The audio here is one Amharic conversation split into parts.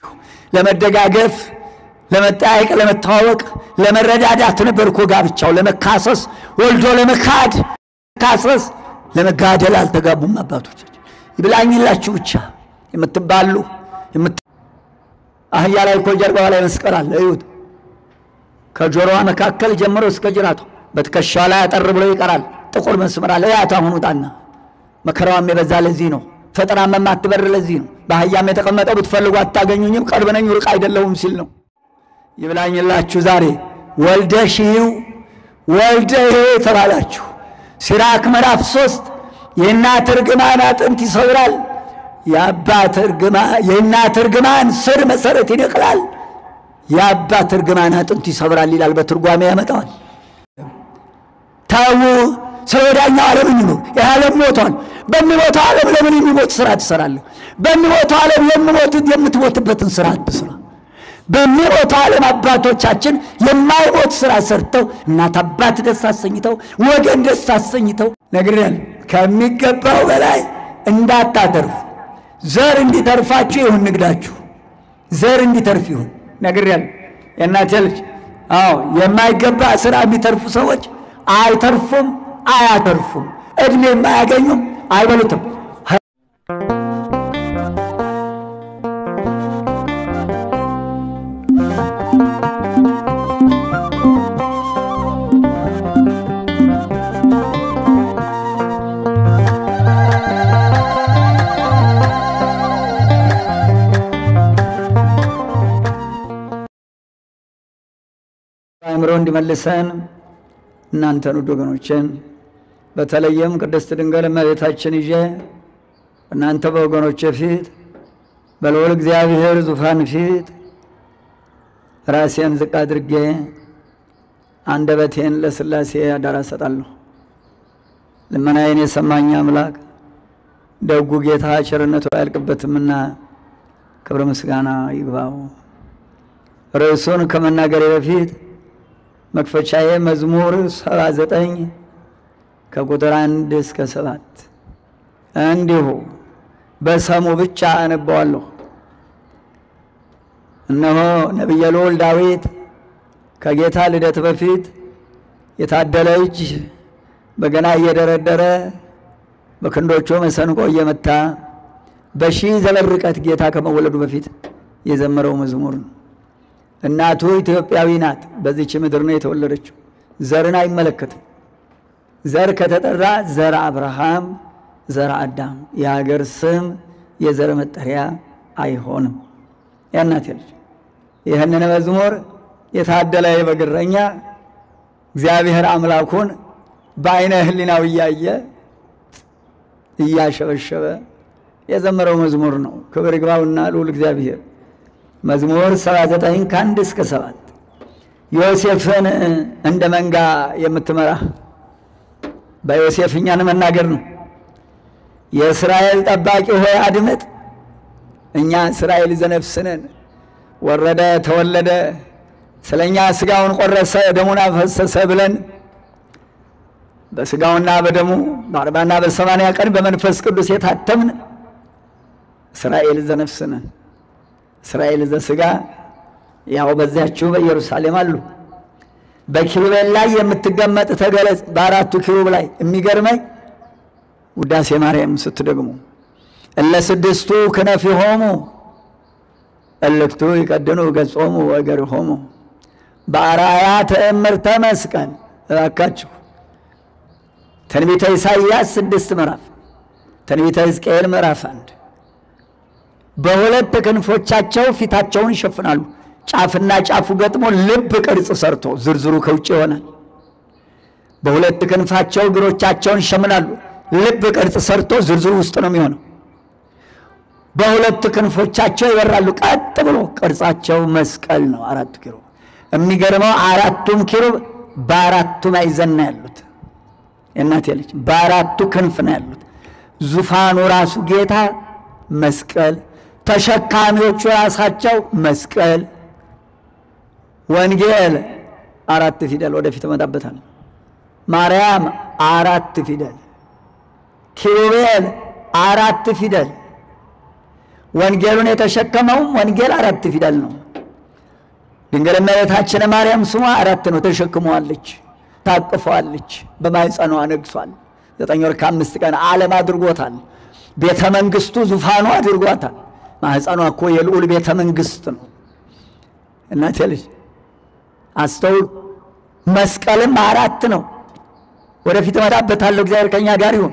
ለመደጋገፍ፣ ለመጠያየቅ፣ ለመተዋወቅ፣ ለመረዳዳት ነበር እኮ ጋብቻው። ለመካሰስ ወልዶ ለመካድ ካሰስ ለመጋደል አልተጋቡም አባቶቻችን። ይብላኝላችሁ ብቻ የምትባሉ አህያ ላይ እኮ ጀርባዋ ላይ መስቀል አለ። እዩት። ከጆሮዋ መካከል ጀምሮ እስከ ጅራቷ በትከሻዋ ላይ አጠር ብሎ ይቀራል። ጥቁር መስመር አለ። ያት አሁን ውጣና መከራዋም የበዛ ለዚህ ነው። ፈጠራም የማትበር ለዚህ ነው። በአህያም የተቀመጠው ብትፈልጉ አታገኙኝም፣ ቅርብ ነኝ ሩቅ አይደለሁም ሲል ነው። ይብላኝላችሁ ዛሬ ወልደሽ ይው ወልደ ይው የተባላችሁ ሲራክ ምዕራፍ ሶስት የእናት እርግማን አጥንት ይሰብራል፣ የአባት የእናት እርግማን ስር መሰረት ይነቅላል፣ የአባት እርግማን አጥንት ይሰብራል ይላል። በትርጓሜ ያመጣዋል። ተዉ፣ ስለ ወዳኛው ዓለም እንኑር። ይህ ዓለም ሞቷል። በሚሞተው ዓለም ለምን የሚሞት ስራ ትሰራለህ? በሚሞተው ዓለም የምሞት የምትሞትበትን ስራ አትስራ። በሚሞተው ዓለም አባቶቻችን የማይሞት ስራ ሰርተው እናት አባት ደስ አሰኝተው ወገን ደስ አሰኝተው ነግሬያለሁ። ከሚገባው በላይ እንዳታተርፉ። ዘር እንዲተርፋችሁ ይሁን ንግዳችሁ፣ ዘር እንዲተርፍ ይሁን ነግሬያለሁ። የእናቴ ልጅ አዎ፣ የማይገባ ስራ የሚተርፉ ሰዎች አይተርፉም፣ አያተርፉም፣ እድሜም አያገኙም፣ አይበሉትም። አእምሮ እንዲመልሰን እናንተን ውድ ወገኖችን በተለይም ቅድስት ድንግል እመቤታችን ይዤ እናንተ በወገኖቼ ፊት በልዑል እግዚአብሔር ዙፋን ፊት ራሴን ዝቅ አድርጌ አንደበቴን ለሥላሴ አደራ እሰጣለሁ። ልመናዬን የሰማኝ አምላክ ደጉ ጌታ ቸርነቱ አያልቅበትምና ክብረ ምስጋና ይግባው። ርዕሱን ከመናገሬ በፊት መክፈቻዬ መዝሙር ሰባ ዘጠኝ ከቁጥር አንድ እስከ ሰባት እንዲሁ በሰሙ ብቻ አነባዋለሁ። እነሆ ነቢየ ልዑል ዳዊት ከጌታ ልደት በፊት የታደለ እጅ በገና እየደረደረ በክንዶቹ መሰንቆ እየመታ በሺህ ዘመን ርቀት ጌታ ከመወለዱ በፊት የዘመረው መዝሙር ነው። እናቱ ኢትዮጵያዊ ናት። በዚች ምድር ነው የተወለደችው። ዘርን አይመለከትም። ዘር ከተጠራ ዘር አብርሃም፣ ዘር አዳም የሀገር ስም የዘር መጠሪያ አይሆንም። ያናት ልጅ ይህንን መዝሙር የታደለ የበግረኛ እግዚአብሔር አምላኩን በአይነ ሕሊናው እያየ እያሸበሸበ የዘመረው መዝሙር ነው። ክብር ይግባውና ልዑል እግዚአብሔር መዝሙር 79 ከአንድ እስከ ሰባት ዮሴፍን እንደ መንጋ የምትመራ በዮሴፍ እኛን መናገር ነው። የእስራኤል ጠባቂ ሆይ አድምጥ፣ እኛ እስራኤል ዘነፍስነን ወረደ ተወለደ፣ ስለ እኛ ሥጋውን ቆረሰ ደሙን አፈሰሰ ብለን በሥጋውና በደሙ በአርባና በሰማንያ ቀን በመንፈስ ቅዱስ የታተምን እስራኤል ዘነፍስነን እስራኤል ዘሥጋ ያው በዚያችሁ በኢየሩሳሌም አሉ። በኪሩቤል ላይ የምትገመጥ ተገለጽ። በአራቱ ኪሩብ ላይ የሚገርመኝ ውዳሴ ማርያም ስትደግሙ እለ ስድስቱ ክነፊሆሙ እልክቱ ይቀድኑ ገጾሙ ወእገሪሆሙ በአርአያ ተእምርተ መስቀል እባካችሁ ትንቢተ ኢሳይያስ ስድስት ምዕራፍ ትንቢተ ሕዝቅኤል ምዕራፍ አንድ በሁለት ክንፎቻቸው ፊታቸውን ይሸፍናሉ። ጫፍና ጫፉ ገጥሞ ልብ ቅርጽ ሰርቶ ዝርዝሩ ከውጭ ይሆናል። በሁለት ክንፋቸው እግሮቻቸውን ይሸምናሉ። ልብ ቅርጽ ሰርቶ ዝርዝሩ ውስጥ ነው የሚሆነው። በሁለት ክንፎቻቸው ይበራሉ። ቀጥ ብሎ ቅርጻቸው መስቀል ነው። አራቱ ኪሩብ የሚገርመው አራቱም ኪሩብ በአራቱ ማዕዘን ነው ያሉት። የእናቴ ልጅ በአራቱ ክንፍ ነው ያሉት። ዙፋኑ ራሱ ጌታ መስቀል፣ ተሸካሚዎቹ ራሳቸው መስቀል። ወንጌል አራት ፊደል ወደፊት እመጣበታለሁ። ማርያም አራት ፊደል፣ ኪሩቤል አራት ፊደል፣ ወንጌሉን የተሸከመውም ወንጌል አራት ፊደል ነው። ድንግል እመቤታችን ማርያም ስሟ አራት ነው። ተሸክመዋለች፣ ታቅፈዋለች፣ በማኅፀኗ ነግሷል። ዘጠኝ ወር ከአምስት ቀን ዓለም አድርጎታል። ቤተ መንግስቱ ዙፋኑ አድርጓታል። ማኅፀኗ እኮ የልዑል ቤተ መንግስት ነው። እናቴ ልጅ አስተውሉ። መስቀልም አራት ነው። ወደፊት እመጣበታለሁ። እግዚአብሔር ከኛ ጋር ይሁን።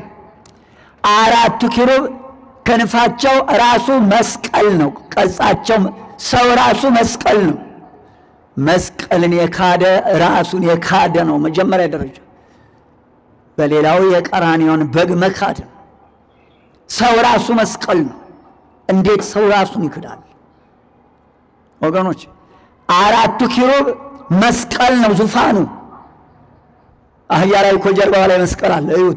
አራቱ ኪሩብ ክንፋቸው ራሱ መስቀል ነው። ቀጻቸው ሰው ራሱ መስቀል ነው። መስቀልን የካደ ራሱን የካደ ነው መጀመሪያ ደረጃ። በሌላው የቀራንዮን በግ መካድ ነው። ሰው ራሱ መስቀል ነው። እንዴት ሰው ራሱን ይክዳል? ወገኖች አራቱ ኪሩብ መስቀል ነው ዙፋኑ። አህያ ላይ እኮ ጀርባዋ ላይ መስቀል አለ። እዩት።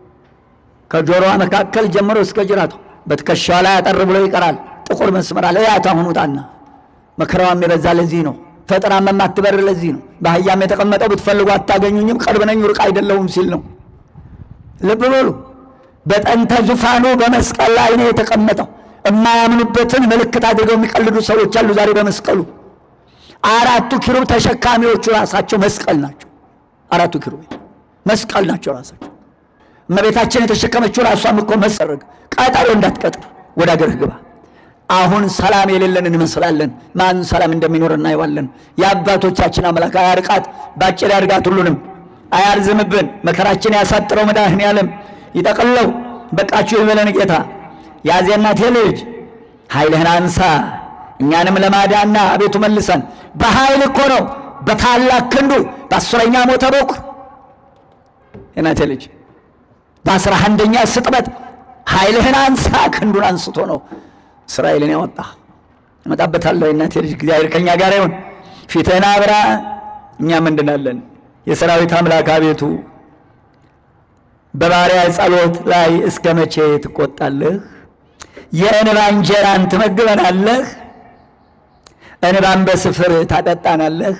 ከጆሮዋ መካከል ጀምሮ እስከ ጅራቷ በትከሻዋ ላይ አጠር ብሎ ይቀራል። ጥቁር መስመር አለ። ያት አሁን ውጣና መከራዋም የበዛ ለዚህ ነው። ፈጥራም የማትበር ለዚህ ነው። በአህያም የተቀመጠው ብትፈልጉ አታገኙኝም፣ ቅርብ ነኝ ሩቅ አይደለሁም ሲል ነው። ልብ በሉ። በጠንተ ዙፋኑ በመስቀል ላይ ነው የተቀመጠው። የማያምኑበትን ምልክት አድርገው የሚቀልዱ ሰዎች አሉ ዛሬ በመስቀሉ። አራቱ ኪሩብ ተሸካሚዎቹ ራሳቸው መስቀል ናቸው። አራቱ ኪሩብ መስቀል ናቸው ራሳቸው። እመቤታችን የተሸከመችው ራሷም እኮ መሰረግ ቀጠሮ እንዳትቀጥር ወደ አገርህ ግባ። አሁን ሰላም የሌለን እንመስላለን። ማን ሰላም እንደሚኖር እናየዋለን። የአባቶቻችን አምላክ አያርቃት፣ ባጭር ያርጋት፣ ሁሉንም አያርዝምብን። መከራችን ያሳጥረው መድኃኔዓለም ይጠቅለው። በቃችሁ ይበለን ጌታ። ያዜ እናቴ ልጅ ኃይልህን አንሳ እኛንም ለማዳና አቤቱ መልሰን። በኃይል እኮ ነው በታላቅ ክንዱ በአስረኛ ሞተ በኩር እናቴ ልጅ በአስራ አንደኛ ስጥበት ኃይልህን አንሳ ክንዱን አንስቶ ነው እስራኤልን ያወጣ። እመጣበታለሁ የእናቴ ልጅ እግዚአብሔር ከኛ ጋር ይሁን። ፊትህን አብራ እኛም እንድናለን። የሰራዊት አምላክ አቤቱ በባሪያ ጸሎት ላይ እስከ መቼ ትቆጣለህ? የእንባ እንጀራን ትመግበናለህ፣ እንባን በስፍር ታጠጣናለህ።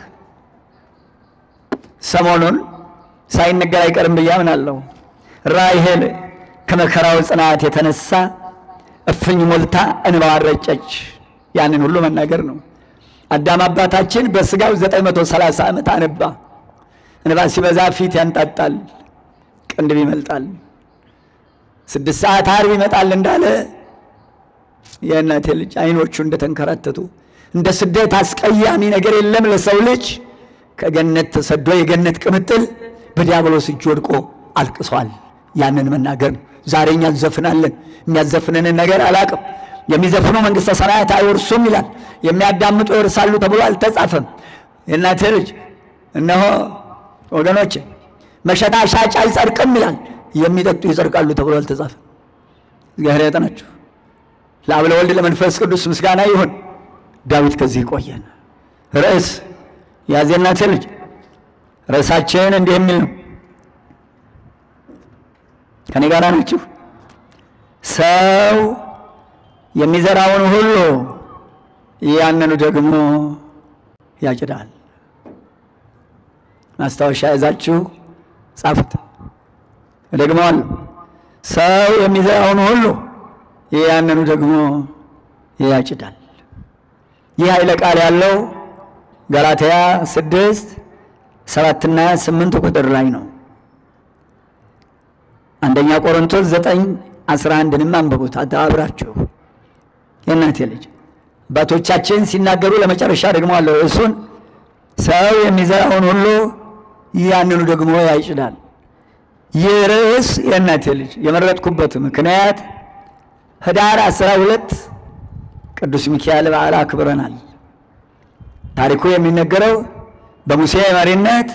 ሰሞኑን ሳይነገር አይቀርም ብዬ አምናለሁ። ራሔል ከመከራው ጽናት የተነሳ እፍኝ ሞልታ እንባዋን ረጨች። ያንን ሁሉ መናገር ነው። አዳም አባታችን በስጋው 930 ዓመት አነባ። እንባ ሲበዛ ፊት ያንጣጣል፣ ቅንድብ ይመልጣል። ስድስት ሰዓት ዓርብ ይመጣል እንዳለ የእናቴ ልጅ አይኖቹ እንደተንከራተቱ እንደ ስደት አስቀያሚ ነገር የለም ለሰው ልጅ። ከገነት ተሰዶ የገነት ቅምጥል በዲያብሎስ እጅ ወድቆ አልቅሷል። ያንን መናገር ነው። ዛሬ እኛ እንዘፍናለን። የሚያዘፍንንን ነገር አላቅም። የሚዘፍኑ መንግሥተ ሰማያት አይወርሱም ይላል። የሚያዳምጡ ይወርሳሉ ተብሎ አልተጻፈም። የእናቴ ልጅ እነሆ ወገኖች መሸታ ሻጭ አይጸድቅም ይላል። የሚጠጡ ይጸድቃሉ ተብሎ አልተጻፈም። እግዚአብሔር ያጠናችሁ። ለአብ ለወልድ ለመንፈስ ቅዱስ ምስጋና ይሁን። ዳዊት ከዚህ ቆየን። ርዕስ ያዜ እናቴ ልጅ ርዕሳችን እንዲህ የሚል ነው። ከኔ ጋር ናችሁ? ሰው የሚዘራውን ሁሉ ያንኑ ደግሞ ያጭዳል። ማስታወሻ ያዛችሁ ጻፉት። ደግመዋለሁ። ሰው የሚዘራውን ሁሉ ያንኑ ደግሞ ያጭዳል። ይህ ኃይለ ቃል ያለው ገላትያ ስድስት ሰባትና ስምንት ቁጥር ላይ ነው። አንደኛ ቆሮንቶስ ዘጠኝ አስራ አንድንም አንብቡት አብራችሁ። የእናቴ ልጅ አባቶቻችን ሲናገሩ ለመጨረሻ ደግሞ አለው እሱን ሰው የሚዘራውን ሁሉ ያንኑ ደግሞ ያጭዳል። ይህ ርዕስ የእናቴ ልጅ የመረጥኩበት ምክንያት ህዳር አስራ ሁለት ቅዱስ ሚካኤል በዓል አክብረናል። ታሪኩ የሚነገረው በሙሴ መሪነት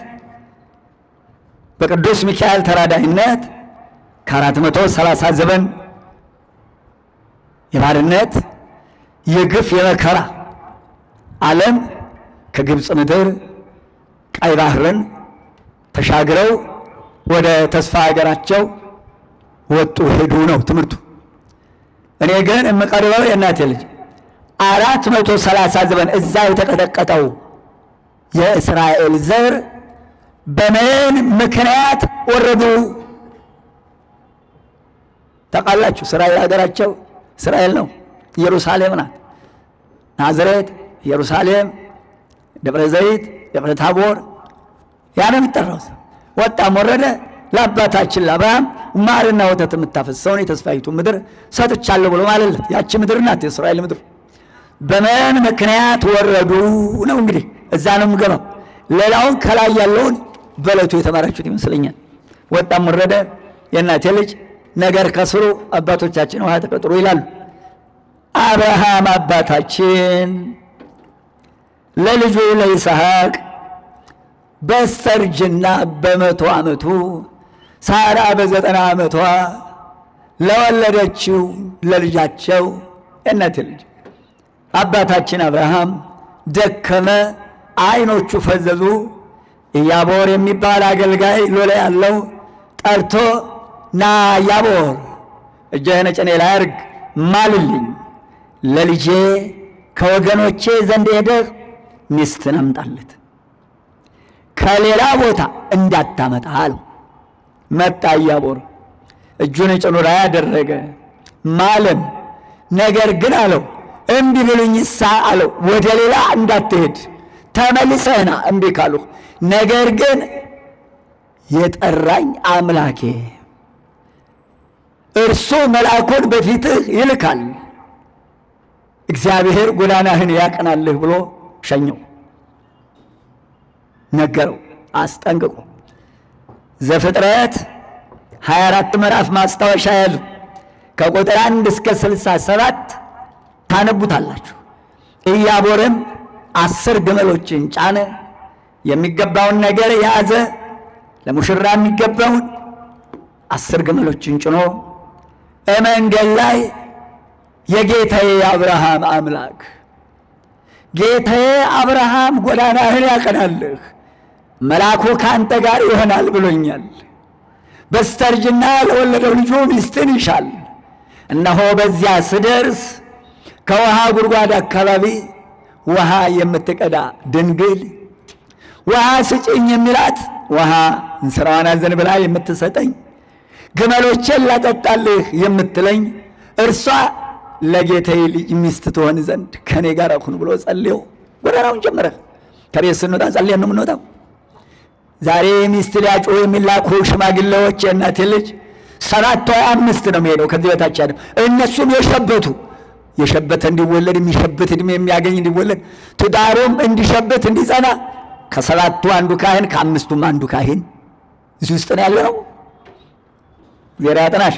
በቅዱስ ሚካኤል ተራዳይነት ከአራት መቶ ሰላሳ ዘመን የባርነት የግፍ የመከራ ዓለም ከግብፅ ምድር ቀይ ባህርን ተሻግረው ወደ ተስፋ ሀገራቸው ወጡ ሄዱ ነው ትምህርቱ። እኔ ግን የምቀርበው የእናቴ ልጅ አራት መቶ ሰላሳ ዘመን እዛ የተቀጠቀጠው የእስራኤል ዘር በምን ምክንያት ወረዱ? ታውቃላችሁ? እስራኤል ሀገራቸው እስራኤል ነው። ኢየሩሳሌም ናት። ናዝሬት፣ ኢየሩሳሌም፣ ደብረ ዘይት፣ ደብረ ታቦር ያ ነው የሚጠራው። ወጣም ወረደ ለአባታችን ለአብርሃም ማርና ወተት የምታፈሰውን የተስፋይቱ ምድር ሰጥቻለሁ ብሎ ማለለት። ያቺ ምድር ናት የእስራኤል ምድር። በምን ምክንያት ወረዱ ነው እንግዲህ እዛ ነው የምገባው። ሌላውን ከላይ ያለውን በዕለቱ የተማራችሁት ይመስለኛል። ወጣም ወረደ የእናቴ ልጅ ነገር ከስሩ አባቶቻችን ውሃ ተቀጥሮ ይላሉ። አብርሃም አባታችን ለልጁ ለይስሐቅ በስተርጅና በመቶ ዓመቱ ሳራ በዘጠና ዓመቷ ለወለደችው ለልጃቸው የእናቴ ልጅ አባታችን አብርሃም ደከመ፣ ዓይኖቹ ፈዘዙ። ኢያቦር የሚባል አገልጋይ ሎሌ ያለው ጠርቶ ና ኢያቦር እጅህን ጭኔ ላይ አድርግ ማልልኝ፣ ለልጄ ከወገኖቼ ዘንድ ሄደህ ሚስትን አምጣለት ከሌላ ቦታ እንዳታመጣ አለው። መጣ ኢያቦር እጁን ጭኑ ላይ ያደረገ ማለም። ነገር ግን አለው እምቢ ብሉኝሳ አለው ወደ ሌላ እንዳትሄድ ተመልሰህና እምቢ ካሉ ነገር ግን የጠራኝ አምላኬ እርሱ መልአኩን በፊትህ ይልካል፣ እግዚአብሔር ጎዳናህን ያቀናልህ ብሎ ሸኘው፣ ነገረው፣ አስጠንቅቆ ዘፍጥረት 24 ምዕራፍ ማስታወሻ ያዙ። ከቁጥር አንድ እስከ 67 ታነቡታላችሁ። ኢያቦርም አስር ግመሎችን ጫነ፣ የሚገባውን ነገር የያዘ ለሙሽራ የሚገባውን አስር ግመሎችን ጭኖ በመንገድ ላይ የጌታዬ አብርሃም አምላክ ጌታዬ አብርሃም ጎዳናህን ያቀናልህ መልአኩ ከአንተ ጋር ይሆናል ብሎኛል። በስተርጅና ለወለደው ልጁ ሚስትን ይሻል። እነሆ በዚያ ስደርስ ከውሃ ጉድጓድ አካባቢ ውሃ የምትቀዳ ድንግል ውሃ ስጭኝ የሚላት ውሃ እንስራዋን አዘን ብላ የምትሰጠኝ ግመሎቼን ላጠጣልህ የምትለኝ እርሷ ለጌታዬ ልጅ ሚስት ትሆን ዘንድ ከእኔ ጋር ሁን ብሎ ጸልዮ ጎዳናውን ጀመረ። ከቤት ስንወጣ ጸልየን ነው የምንወጣው። ዛሬ ሚስት ሊያጩ የሚላኩ ሽማግሌዎች የእናቴ ልጅ ሰባት ወይ አምስት ነው የሚሄደው ከዚህ በታች ያለው እነሱም የሸበቱ የሸበተ እንዲወለድ የሚሸብት እድሜ የሚያገኝ እንዲወለድ ትዳሩም እንዲሸብት እንዲጸና ከሰባቱ አንዱ ካህን ከአምስቱም አንዱ ካህን እዚህ ውስጥ ነው ያለ ነው። ዜራ ያጥናሽ።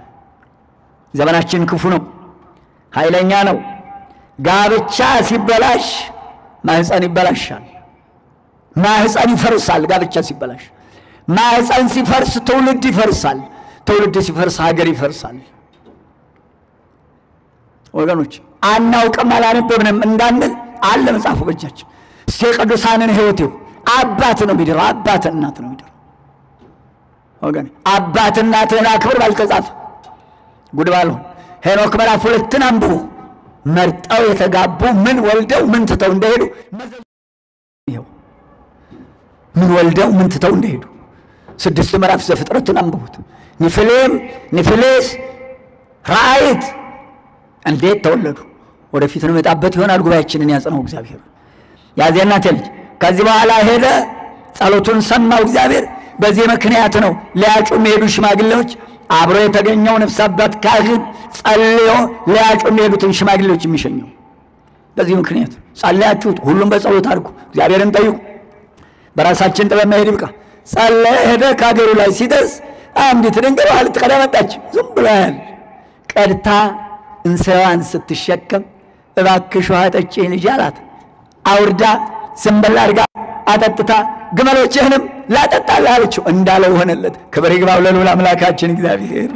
ዘመናችን ክፉ ነው፣ ኃይለኛ ነው። ጋብቻ ሲበላሽ ማህፀን ይበላሻል። ማህፀን ይፈርሳል። ጋብቻ ሲበላሽ ማህፀን ሲፈርስ ትውልድ ይፈርሳል። ትውልድ ሲፈርስ ሀገር ይፈርሳል። ወገኖች አናውቅም አላነበብንም እንዳንል አለ መጽሐፉ በእጃችን። እስኪ የቅዱሳንን ሕይወት ይሁ አባት ነው የሚድረው፣ አባት እናት ነው የሚድረው። ወገን አባት እናትህን አክብር ባልተጻፈ ጉድ ባልሆን ሄኖክ ምዕራፍ ሁለትን አንብቡ። መርጠው የተጋቡ ምን ወልደው ምን ትተው እንደሄዱ ይኸው ምን ወልደው ምን ትተው እንደሄዱ ስድስት ምዕራፍ ዘፍጥረትን አንብቡት። ኒፍሌም ኒፍሌስ ራእይት እንዴት ተወለዱ? ወደፊት ነው የመጣበት ይሆናል። ጉባኤያችንን ያጽነው እግዚአብሔር። ያዚያ እናቴ ልጅ ከዚህ በኋላ ሄደ፣ ጸሎቱን ሰማው እግዚአብሔር። በዚህ ምክንያት ነው ሊያጩ የሚሄዱ ሽማግሌዎች አብሮ የተገኘው ነፍስ አባት ካህን ጸልዮ ሊያጩ የሚሄዱትን ሽማግሌዎች የሚሸኘው በዚህ ምክንያት ጸለያችሁት፣ ሁሉም በጸሎት አድርጉ፣ እግዚአብሔርን ጠይቁ። በራሳችን ጥበብ መሄድ ይብቃ። ጸለየ፣ ሄደ። ከሀገሩ ላይ ሲደርስ አንዲት ድንግል ውሃ ልትቀዳ መጣች። ዝም ብሎ ያህል ቀድታ እንስራዋን ስትሸከም እባክሽ ውሃ ጠጪኝ ልጅ አላት። አውርዳ ዝንበላ አድርጋ አጠጥታ ግመሎችህንም ላጠጣልህ አለችው። እንዳለው ሆነለት። ክብር ይግባው ለልዑል አምላካችን እግዚአብሔር።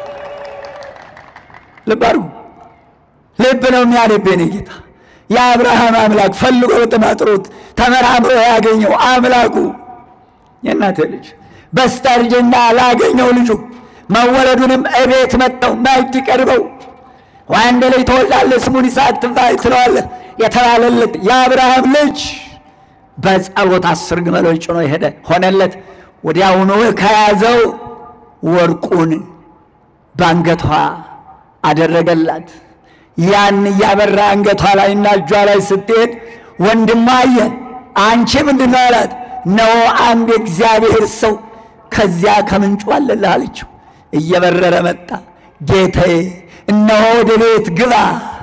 ልብ አድርጉ። ልብ ነው የሚያነብ የኔ ጌታ የአብርሃም አምላክ ፈልጎ በጥማጥሮት ተመራምሮ ያገኘው አምላኩ የእናቴ ልጅ በስተርጅና ላገኘው ልጁ መወለዱንም እቤት መጥተው ማዕድ ቀርበው ወንድ ልጅ ትወልዳለህ ስሙን ይስሐቅ ትለዋለህ የተባለለት የአብርሃም ልጅ በጸሎት አስር ግመሎች ጭኖ የሄደ ሆነለት። ወዲያውኑ ከያዘው ወርቁን ባንገቷ አደረገላት። ያን እያበራ አንገቷ ላይና እጇ ላይ ስትሄድ ወንድሟ አየ። አንቺ ምንድን ነው አላት። እነሆ አንድ የእግዚአብሔር ሰው ከዚያ ከምንጩ አለልህ አለችው። እየበረረ መጣ። ጌታዬ እነሆ ወደ ቤት ግባ፣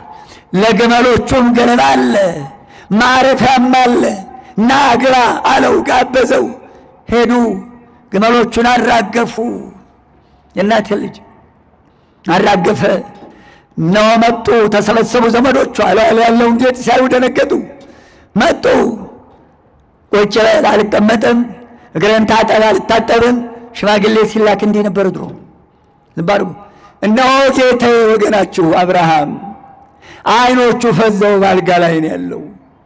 ለግመሎቹም ገለባ አለ፣ ማረፊያም አለ፣ ና ግባ አለው። ጋበዘው። ሄዱ፣ ግመሎቹን አራገፉ። የእናቴ ልጅ አራገፈ። እነሆ መጡ፣ ተሰበሰቡ ዘመዶቿ። ላይ ያለውን ጌጥ ሲያዩ ደነገጡ። መጡ። ቁጭ በል አልቀመጥም፣ እግረን ታጠብ አልታጠብም። ሽማግሌ ሲላክ እንዲህ ነበር ድሮ። ልብ አድርጉ። እነሆ ጌታዬ ወገናችሁ አብርሃም አይኖቹ ፈዘው ባልጋ ላይ ነው ያለው።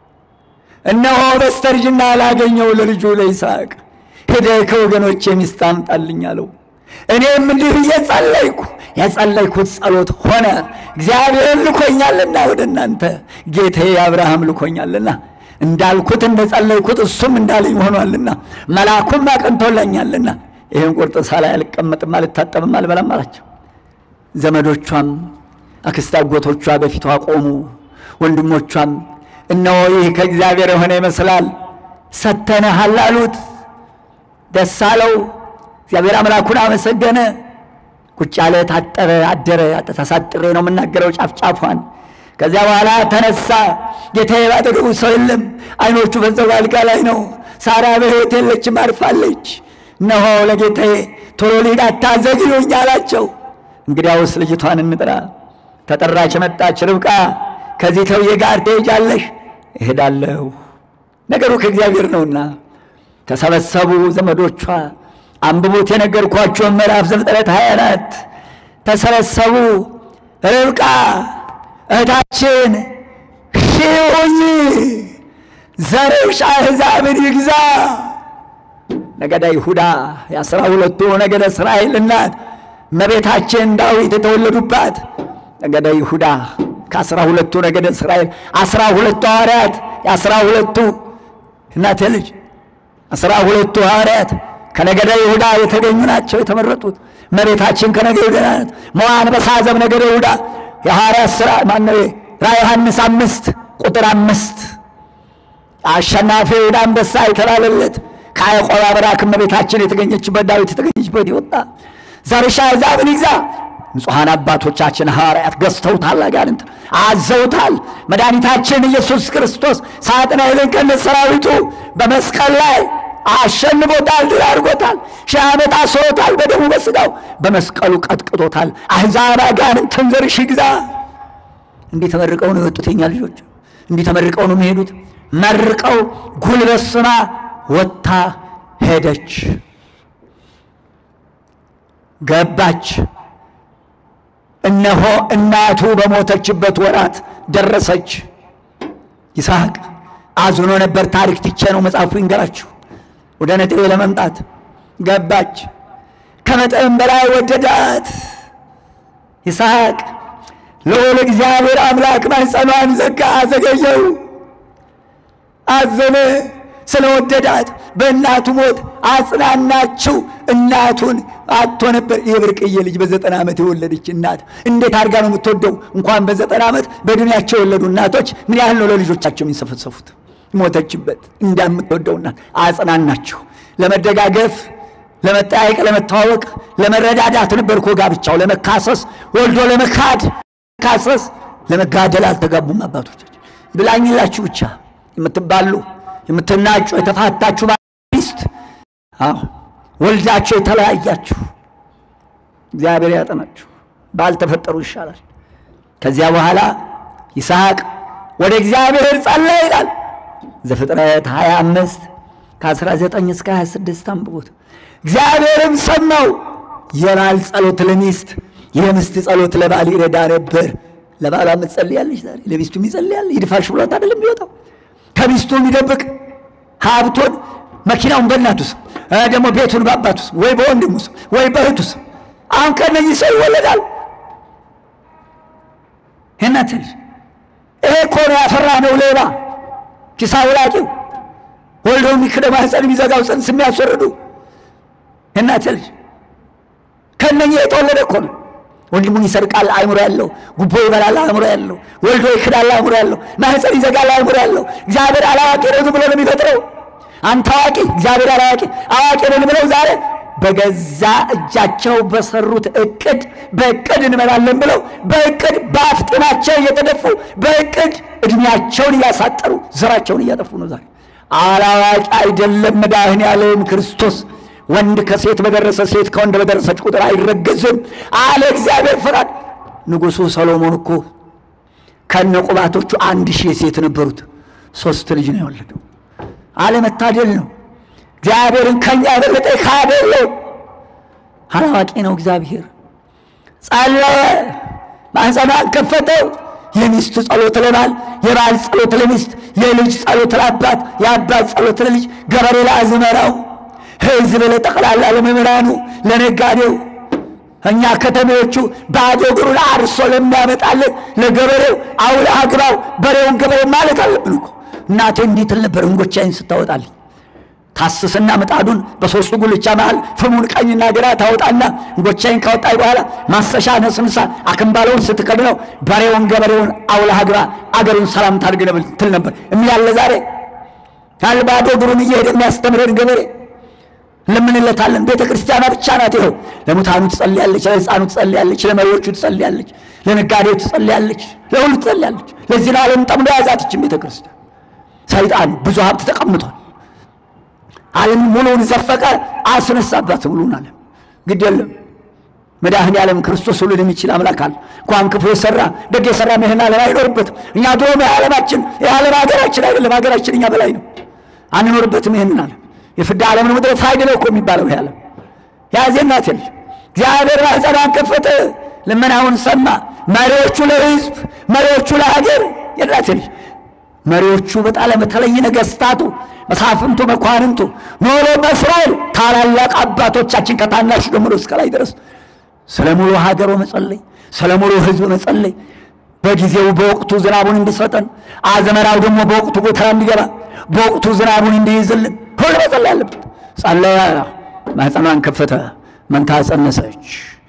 እነሆ በስተርጅና ላገኘው ለልጁ ለይስሐቅ ሄደህ ከወገኖቼ ሚስት አምጣልኝ አለው። እኔም እንዲህ ብዬ ጸለይኩ። የጸለይኩት ጸሎት ሆነ። እግዚአብሔር ልኮኛልና ወደ እናንተ ጌታዬ አብርሃም ልኮኛልና እንዳልኩት እንደ ጸለይኩት እሱም እንዳለኝ ሆኗልና መልአኩም አቅንቶለኛልና ይህን ቁርጥ ሳላይ አልቀመጥም፣ አልታጠብም፣ አልበላም አላቸው። ዘመዶቿም አክስት አጎቶቿ በፊቷ ቆሙ። ወንድሞቿም እነሆ ይህ ከእግዚአብሔር የሆነ ይመስላል ሰተነሃል አሉት። ደስ አለው። እግዚአብሔር አምላኩን አመሰገነ። ቁጭ ያለ ታጠረ፣ አደረ። ተሳጥሬ ነው የምናገረው ጫፍ ጫፏን። ከዚያ በኋላ ተነሳ። ጌታዬ ባጠገቡ ሰው የለም። አይኖቹ ፈዘው አልጋ ላይ ነው። ሳራ በሕይወት የለችም፣ አርፋለች። እነሆ ለጌታዬ ቶሎ ልሂድ አታዘግዩኝ አላቸው። እንግዲያውስ ልጅቷን እንጥራ። ተጠራች፣ መጣች። ርብቃ ከዚህ ተውዬ ጋር ትሄጃለሽ? እሄዳለሁ፣ ነገሩ ከእግዚአብሔር ነውና። ተሰበሰቡ ዘመዶቿ። አንብቡት የነገርኳቸውን ምዕራፍ ዘፍጥረት ሃያ አራት ተሰበሰቡ። ርብቃ እህታችን ሺህ ሁኚ፣ ዘርሽ አሕዛብን ይግዛ። ነገደ ይሁዳ የአስራ ሁለቱ ነገደ እስራኤል እናት እመቤታችን ዳዊት የተወለዱባት ነገደ ይሁዳ ከአስራ ሁለቱ ነገደ እስራኤል አስራ ሁለቱ ሐዋርያት የአስራ ሁለቱ እናቴ ልጅ አስራ ሁለቱ ሐዋርያት ከነገደ ይሁዳ የተገኙ ናቸው የተመረጡት። እመቤታችን ከነገደ ይሁዳ ናት። መዋን በሳዘብ ነገደ ይሁዳ የሐዋርያት ሥራ ማነው ራዕየ ዮሐንስ አምስት ቁጥር አምስት አሸናፊ ይሁዳ አንበሳ የተባለለት ከያዕቆብ አብራክ እመቤታችን የተገኘችበት ዳዊት የተገኘችበት ይወጣ ዘርሽ አሕዛብን ይግዛ። ንጹሐን አባቶቻችን ሐዋርያት ገዝተውታል፣ አጋንንት አዘውታል። መድኃኒታችን ኢየሱስ ክርስቶስ ሳጥናኤልን ከነ ሰራዊቱ በመስቀል ላይ አሸንፎታል፣ ድል አድርጎታል። ሺህ ዓመት አስሮታል፣ በደሙ በሥጋው በመስቀሉ ቀጥቅጦታል። አሕዛብ አጋንንትን ዘርሽ ይግዛ። እንዲህ ተመርቀው ነው የወጡት የኛ ልጆች፣ እንዲህ ተመርቀው ነው የሚሄዱት። መርቀው ጉልበት ስማ ወጥታ ሄደች፣ ገባች። እነሆ እናቱ በሞተችበት ወራት ደረሰች። ይስሐቅ አዝኖ ነበር። ታሪክ ትቼ ነው መጽሐፉ ይንገራችሁ። ወደ ነጥቤ ለመምጣት ገባች። ከመጠን በላይ ወደዳት ይስሐቅ። ልዑል እግዚአብሔር አምላክ ማኅፀኗን ዘጋ፣ አዘገየው፣ አዘነ ስለወደዳት በእናቱ ሞት አጽናናችው። እናቱን አጥቶ ነበር። የብርቅዬ ልጅ በዘጠና ዓመት የወለደች እናት እንዴት አድርጋ ነው የምትወደው? እንኳን በዘጠና ዓመት በእድሜያቸው የወለዱ እናቶች ምን ያህል ነው ለልጆቻቸው የሚንሰፈሰፉት? ሞተችበት እንደምትወደው እናት አጽናናችው። ለመደጋገፍ፣ ለመጠያየቅ፣ ለመተዋወቅ፣ ለመረዳዳት ነበር እኮ ጋብቻው። ለመካሰስ ወልዶ ለመካድ ካሰስ ለመጋደል አልተጋቡም አባቶቻችን። ብላኝላችሁ ብቻ የምትባሉ የምትናጩ የተፋታችሁ ሚስት አዎ ወልዳችሁ የተለያያችሁ እግዚአብሔር ያጠናችሁ። ባልተፈጠሩ ይሻላል። ከዚያ በኋላ ይስሐቅ ወደ እግዚአብሔር ጸለየ ይላል ዘፍጥረት 25 ከ19 እስከ 26 አንብቦት። እግዚአብሔርም ሰማው። የባል ጸሎት ለሚስት የሚስት ጸሎት ለባል ይረዳ ነበር። ለባሏ የምትጸልያለች ዛሬ ለሚስቱ ይጸልያል። ይድፋሽ ብሎት አይደለም የሚወጣው ከሚስቱ የሚደብቅ ሀብቱን መኪናውን በእናቱ ስም ደግሞ ቤቱን በአባቱ ስም ወይ በወንድሙ ስም ወይ በእህቱ ስም። አሁን ከነዚህ ሰው ይወለዳል። እናት ልጅ ይሄ እኮ ነው ያፈራ ነው ሌባ ኪስ አውላቂው ወልዶ የሚክደ ማህፀን የሚዘጋው ጽንስ የሚያስወርዱ እናት ልጅ ከነኚህ የተወለደ እኮ ነው። ወንድሙን ይሰርቃል አእምሮ ያለው፣ ጉቦ ይበላል አእምሮ ያለው፣ ወልዶ ይክዳል አእምሮ ያለው፣ ማህፀን ይዘጋል አእምሮ ያለው። እግዚአብሔር አላዋቂ ነው ዝም ብሎ ነው የሚፈጥረው። አንተ አዋቂ፣ እግዚአብሔር አላዋቂ። አዋቂ ነን ብለው ዛሬ በገዛ እጃቸው በሰሩት እቅድ በእቅድ እንመራለን ብለው በእቅድ በአፍጢማቸው እየተደፉ በእቅድ እድሜያቸውን እያሳጠሩ ዘራቸውን እያጠፉ ነው ዛሬ። አላዋቂ አይደለም መድኃኔዓለም ክርስቶስ። ወንድ ከሴት በደረሰ ሴት ከወንድ በደረሰች ቁጥር አይረገዝም አለ እግዚአብሔር ፈቃድ። ንጉሡ ሰሎሞን እኮ ከነ ቁባቶቹ አንድ ሺህ ሴት ነበሩት፣ ሶስት ልጅ ነው የወለደው። አለመታደል ነው። እግዚአብሔርን ከኛ የበለጠ ካደለው አላዋቂ ነው እግዚአብሔር። ጸለየ፣ ማኅፀኗን ከፈተው። የሚስት ጸሎት ለባል፣ የባል ጸሎት ለሚስት፣ የልጅ ጸሎት ለአባት፣ የአባት ጸሎት ለልጅ፣ ገበሬ ለአዝመራው፣ ሕዝብ ለጠቅላላ ለመምህራኑ፣ ለነጋዴው እኛ ከተሜዎቹ ባዶ እግሩን አርሶ ለሚያመጣልን ለገበሬው አውለ አግባው በሬውን ገበሬ ማለት አለብን እኮ። እናቴ እንዲህ ትል ነበር እንጎቻዬን ስታወጣልኝ ታስስና ምጣዱን በሶስቱ ጉልቻ መሃል ፍሙን ቀኝና ግራ ታወጣና እንጎቻይን ካወጣይ በኋላ ማሰሻ ነስንሳ አክምባለውን ስትከድነው በሬውን ገበሬውን አውለህ ግባ አገሩን ሰላም ታድርግ ትል ነበር። የሚያለ ዛሬ ካልባዶ እግሩን እየሄደ የሚያስተምረን ገበሬ እንለምንለታለን። ቤተ ክርስቲያኗ ብቻ ናት። ይኸው ለሙታኑ ትጸልያለች፣ ለሕፃኑ ትጸልያለች፣ ለመሪዎቹ ትጸልያለች፣ ለነጋዴው ትጸልያለች፣ ለሁሉ ትጸልያለች። ለዚህ ነው ዓለም ጠምዶ ያዛትችን ቤተ ክርስቲያን። ሰይጣን ብዙ ሀብት ተቀምጧል። ዓለም ሙሉውን ዘፈቀ፣ አስነሳባት ሙሉውን ዓለም። ግድ የለም መድኃኔ ዓለም ክርስቶስ ሁሉን የሚችል አምላክ አለ። እንኳን ክፉ የሰራ ደግ የሰራ ይህን ዓለም አይኖርበትም። እኛ ድሮም የዓለማችን የዓለም ሀገራችን አይደለም፣ ሀገራችን እኛ በላይ ነው። አንኖርበትም ይህንን ዓለም የፍዳ ዓለምን ምድረ ፋይድ ነው እኮ የሚባለው ይህ ዓለም ያዜናት ልጅ እግዚአብሔር ማኅፀኗን ከፈተ፣ ልመናውን ሰማ። መሪዎቹ ለሕዝብ መሪዎቹ ለሀገር የላት ልጅ መሪዎቹ በጣም በተለይ ነገስታቱ፣ መሳፍንቱ፣ መኳንንቱ ኖሎ በእስራኤል ታላላቅ አባቶቻችን ከታናሹ ጀምሮ እስከ ላይ ድረስ ስለ ሙሉ ሀገሩ መጸለይ፣ ስለ ሙሉ ህዝብ መጸለይ፣ በጊዜው በወቅቱ ዝናቡን እንዲሰጠን፣ አዝመራው ደግሞ በወቅቱ ጎተራ እንዲገባ፣ በወቅቱ ዝናቡን እንዲይዝልን ሁሉ መጸለይ አለበት። ጸለየ፣ ማኅፀኗን ከፈተ፣ መንታ ጸነሰች።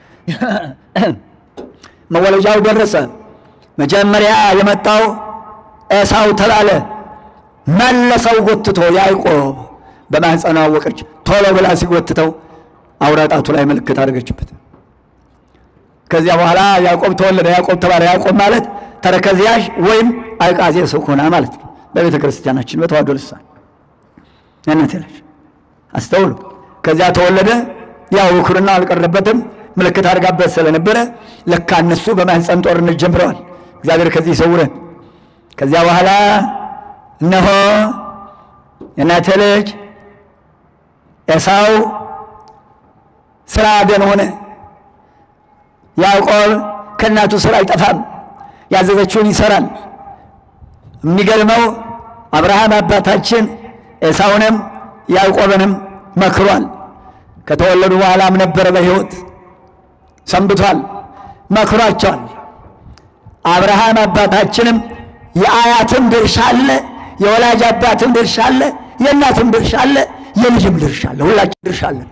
መወለጃው ደረሰ። መጀመሪያ የመጣው ኤሳው ተባለ። መለሰው ጎትቶ ያዕቆብ በማኅፀኗ አወቀች። ቶሎ ብላ ሲጎትተው አውራጣቱ ላይ ምልክት አደረገችበት። ከዚያ በኋላ ያዕቆብ ተወለደ። ያዕቆብ ተባለ። ያዕቆብ ማለት ተረከዝያዥ ወይም አይቃዜ ስኩና ማለት ነው። በቤተ ክርስቲያናችን በተዋሕዶ ልሳን ያነት ያለች አስተውሉ። ከዚያ ተወለደ። ያው ውክርና አልቀረበትም። ምልክት አድርጋበት ስለነበረ ለካ እነሱ በማኅፀን ጦርነት ጀምረዋል። እግዚአብሔር ከዚህ ይሰውረን። ከዚያ በኋላ እነሆ የእናቴ ልጅ ኤሳው ስራ አደን ሆነ። ያዕቆብ ከእናቱ ስራ አይጠፋም፣ ያዘዘችውን ይሰራል። የሚገርመው አብርሃም አባታችን ኤሳውንም ያዕቆብንም መክሯል። ከተወለዱ በኋላም ነበረ በሕይወት ሰንብቷል፣ መክሯቸዋል። አብርሃም አባታችንም የአያትም ድርሻ አለ፣ የወላጅ አባትም ድርሻ አለ፣ የእናትም ድርሻ አለ፣ የልጅም ድርሻ አለ። ሁላችን ድርሻ አለን።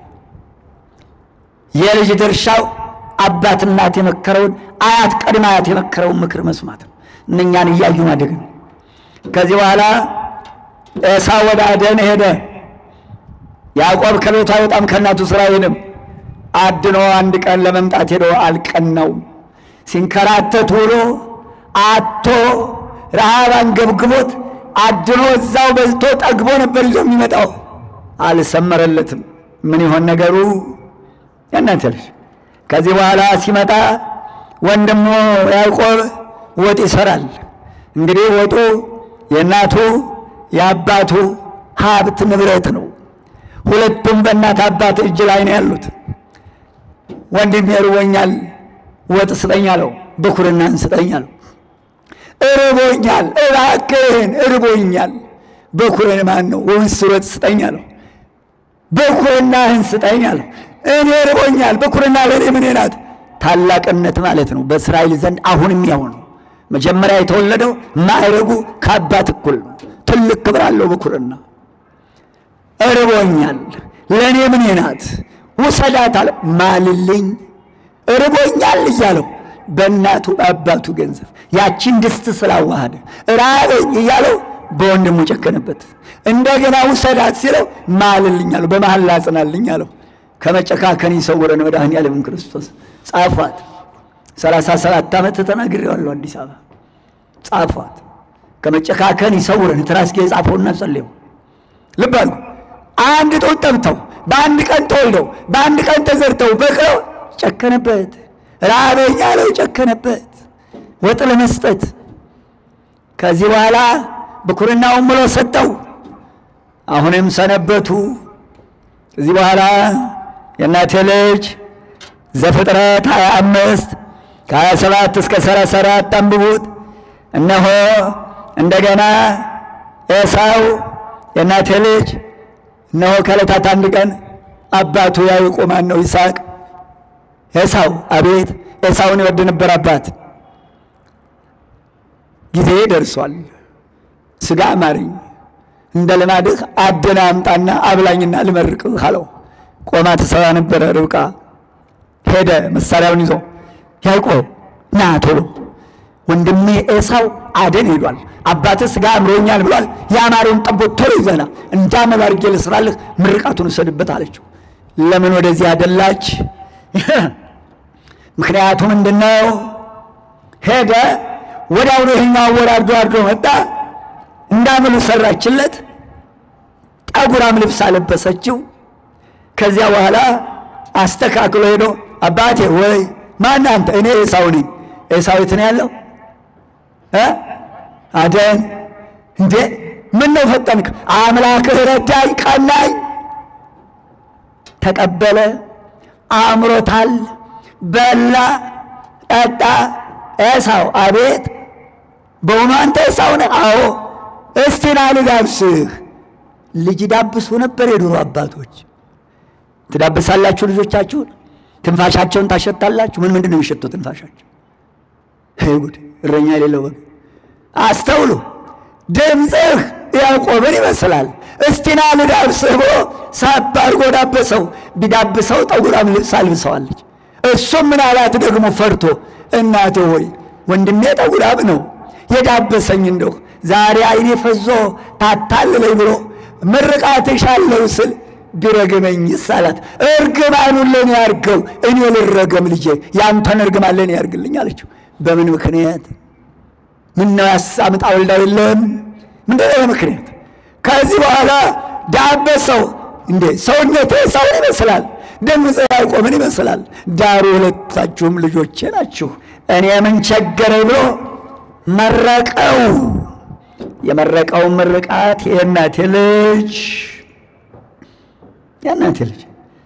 የልጅ ድርሻው አባት እናት የመከረውን አያት ቀድመ አያት የመከረውን ምክር መስማት ነው። እነኛን እያዩ ማደግ ነው። ከዚህ በኋላ ኤሳው ወደ አደን ሄደ። ያዕቆብ ከቤቱ አይወጣም፣ ከእናቱ ስራ አይሄድም። አድኖ አንድ ቀን ለመምጣት ሄዶ አልቀናውም። ሲንከራተት ውሎ አቶ ረሃብ አንገብግቦት አድኖ እዛው በልቶ ጠግቦ ነበር ይዞ የሚመጣው። አልሰመረለትም። ምን ይሆን ነገሩ? ያናንተ ልጅ ከዚህ በኋላ ሲመጣ ወንድሙ ያዕቆብ ወጥ ይሰራል። እንግዲህ ወጡ የእናቱ የአባቱ ሀብት ንብረት ነው። ሁለቱም በእናት አባት እጅ ላይ ነው ያሉት። ወንድሜ እርቦኛል፣ ወጥ ስጠኝ አለው። ብኩርናን ስጠኝ አለው። እርቦኛል፣ እባክህን እርቦኛል። በኩርን ማን ነው? ወንስ ወጥ ስጠኝ አለው። በኩርናህን ስጠኝ አለው። እኔ እርቦኛል፣ በኩርና ለእኔ ምን ናት? ታላቅነት ማለት ነው። በእስራኤል ዘንድ አሁንም ያው ነው። መጀመሪያ የተወለደው ማዕረጉ ከአባት እኩል ነው። ትልቅ ክብር አለው በኩርና። እርቦኛል፣ ለእኔ ምን ናት? ውሰዳት አለ። ማልልኝ፣ እርቦኛል እያለው በእናቱ በአባቱ ገንዘብ ያቺን ድስት ስላዋሃደ ራበኝ እያለው በወንድሙ ጨከነበት። እንደገና ውሰዳት ሲለው ማልልኝ አለው፣ በመሐላ አጽናልኝ አለው። ከመጨካከን ይሰውረን መድኃኔዓለም ክርስቶስ። ጻፏት። ሰላሳ ሰባት ዓመት ተናግሬዋለሁ አዲስ አበባ ጻፏት። ከመጨካከን ይሰውረን። ትራስጌ ጻፈውና ጸልየው። ልብ አድርጉ። አንድ ጡት ጠብተው በአንድ ቀን ተወልደው በአንድ ቀን ተዘርተው በቅለው ጨከነበት። ራበኝ አለው፣ ጨከነበት ወጥ ለመስጠት። ከዚህ በኋላ ብኩርናውን ምሎ ሰጠው። አሁንም ሰነበቱ። ከዚህ በኋላ የእናቴ ልጅ ዘፍጥረት 25 ከ27 እስከ 34 አንብቡት። እነሆ እንደገና ኤሳው የእናቴ ልጅ እነሆ ከዕለታት አንድ ቀን አባቱ ያዕቆብ ማን ነው? ይስሐቅ ኤሳው አቤት ኤሳውን ይወድ ነበር አባት ጊዜ ደርሷል ስጋ አማረኝ እንደ ልማድህ አደና አምጣና አብላኝና ልመርቅህ አለው ቆማ ትሰራ ነበረ ርብቃ ሄደ መሳሪያውን ይዞ ያዕቆብ ና ቶሎ ወንድሜ ኤሳው አደን ሄዷል አባትህ ስጋ አምሮኛል ብሏል የአማረውን ጠቦት ቶሎ ይዘና እንዳመል አድርጌ ልስራልህ ምርቃቱን እሰድበት አለችው ለምን ወደዚህ አደላች ምክንያቱ ምንድን ነው ሄደ ወዲያውኑ ይሄኛው አወራርዶ አርዶ መጣ እንዳምሉ ሰራችለት ጠጉራም ልብስ አለበሰችው ከዚያ በኋላ አስተካክሎ ሄዶ አባቴ ወይ ማን አንተ እኔ ኤሳው ነኝ ኤሳው የት ነው ያለው እ አደን እንዴ ምን ነው ፈጠንክ አምላክህ ረዳኝ ቀናኝ ተቀበለ አእምሮታል በላ ጠጣ ኤሳው አቤት በእውኑ አንተ ኤሳው ነህ አዎ እስቲ ና ልዳብስህ ልጅ ዳብሱ ነበር የድሮ አባቶች ትዳብሳላችሁ ልጆቻችሁን ትንፋሻቸውን ታሸታላችሁ ምን ምንድን ነው የሚሸተው ትንፋሻቸው ጉድ እረኛ የሌለው ወግ አስተውሉ ድምፅህ ያዕቆብን ይመስላል እስቲ ና ልዳብስህ ብሎ ሳብ አድርጎ ዳበሰው ቢዳብሰው ጠጉራም ልብስ አልብሰዋለች እሱም ምን አላት ደግሞ ፈርቶ እናቴ ሆይ ወንድሜ ጠጉራም ነው የዳበሰኝ እንደሁ ዛሬ አይኔ ፈዞ ታታልለኝ ብሎ ምርቃትሻለሁ ስል ቢረግመኝስ አላት። እርግማኑን ለእኔ ያርገው፣ እኔ ልረገም ልጄ፣ ያንተን እርግማን ለእኔ ያርግልኝ አለችው። በምን ምክንያት? ምን ነው ያሳምጣ ወልዳ የለም ምንድን ነው ምክንያት? ከዚህ በኋላ ዳበሰው። እንዴ ሰውነቴ ሰውን ይመስላል፣ ድምፅ ያዕቆብን ይመስላል። ዳሩ ሁለታችሁም ልጆቼ ናችሁ፣ እኔ ምን ቸገረኝ ብሎ መረቀው። የመረቀውን ምርቃት የእናቴ ልጅ የእናቴ ልጅ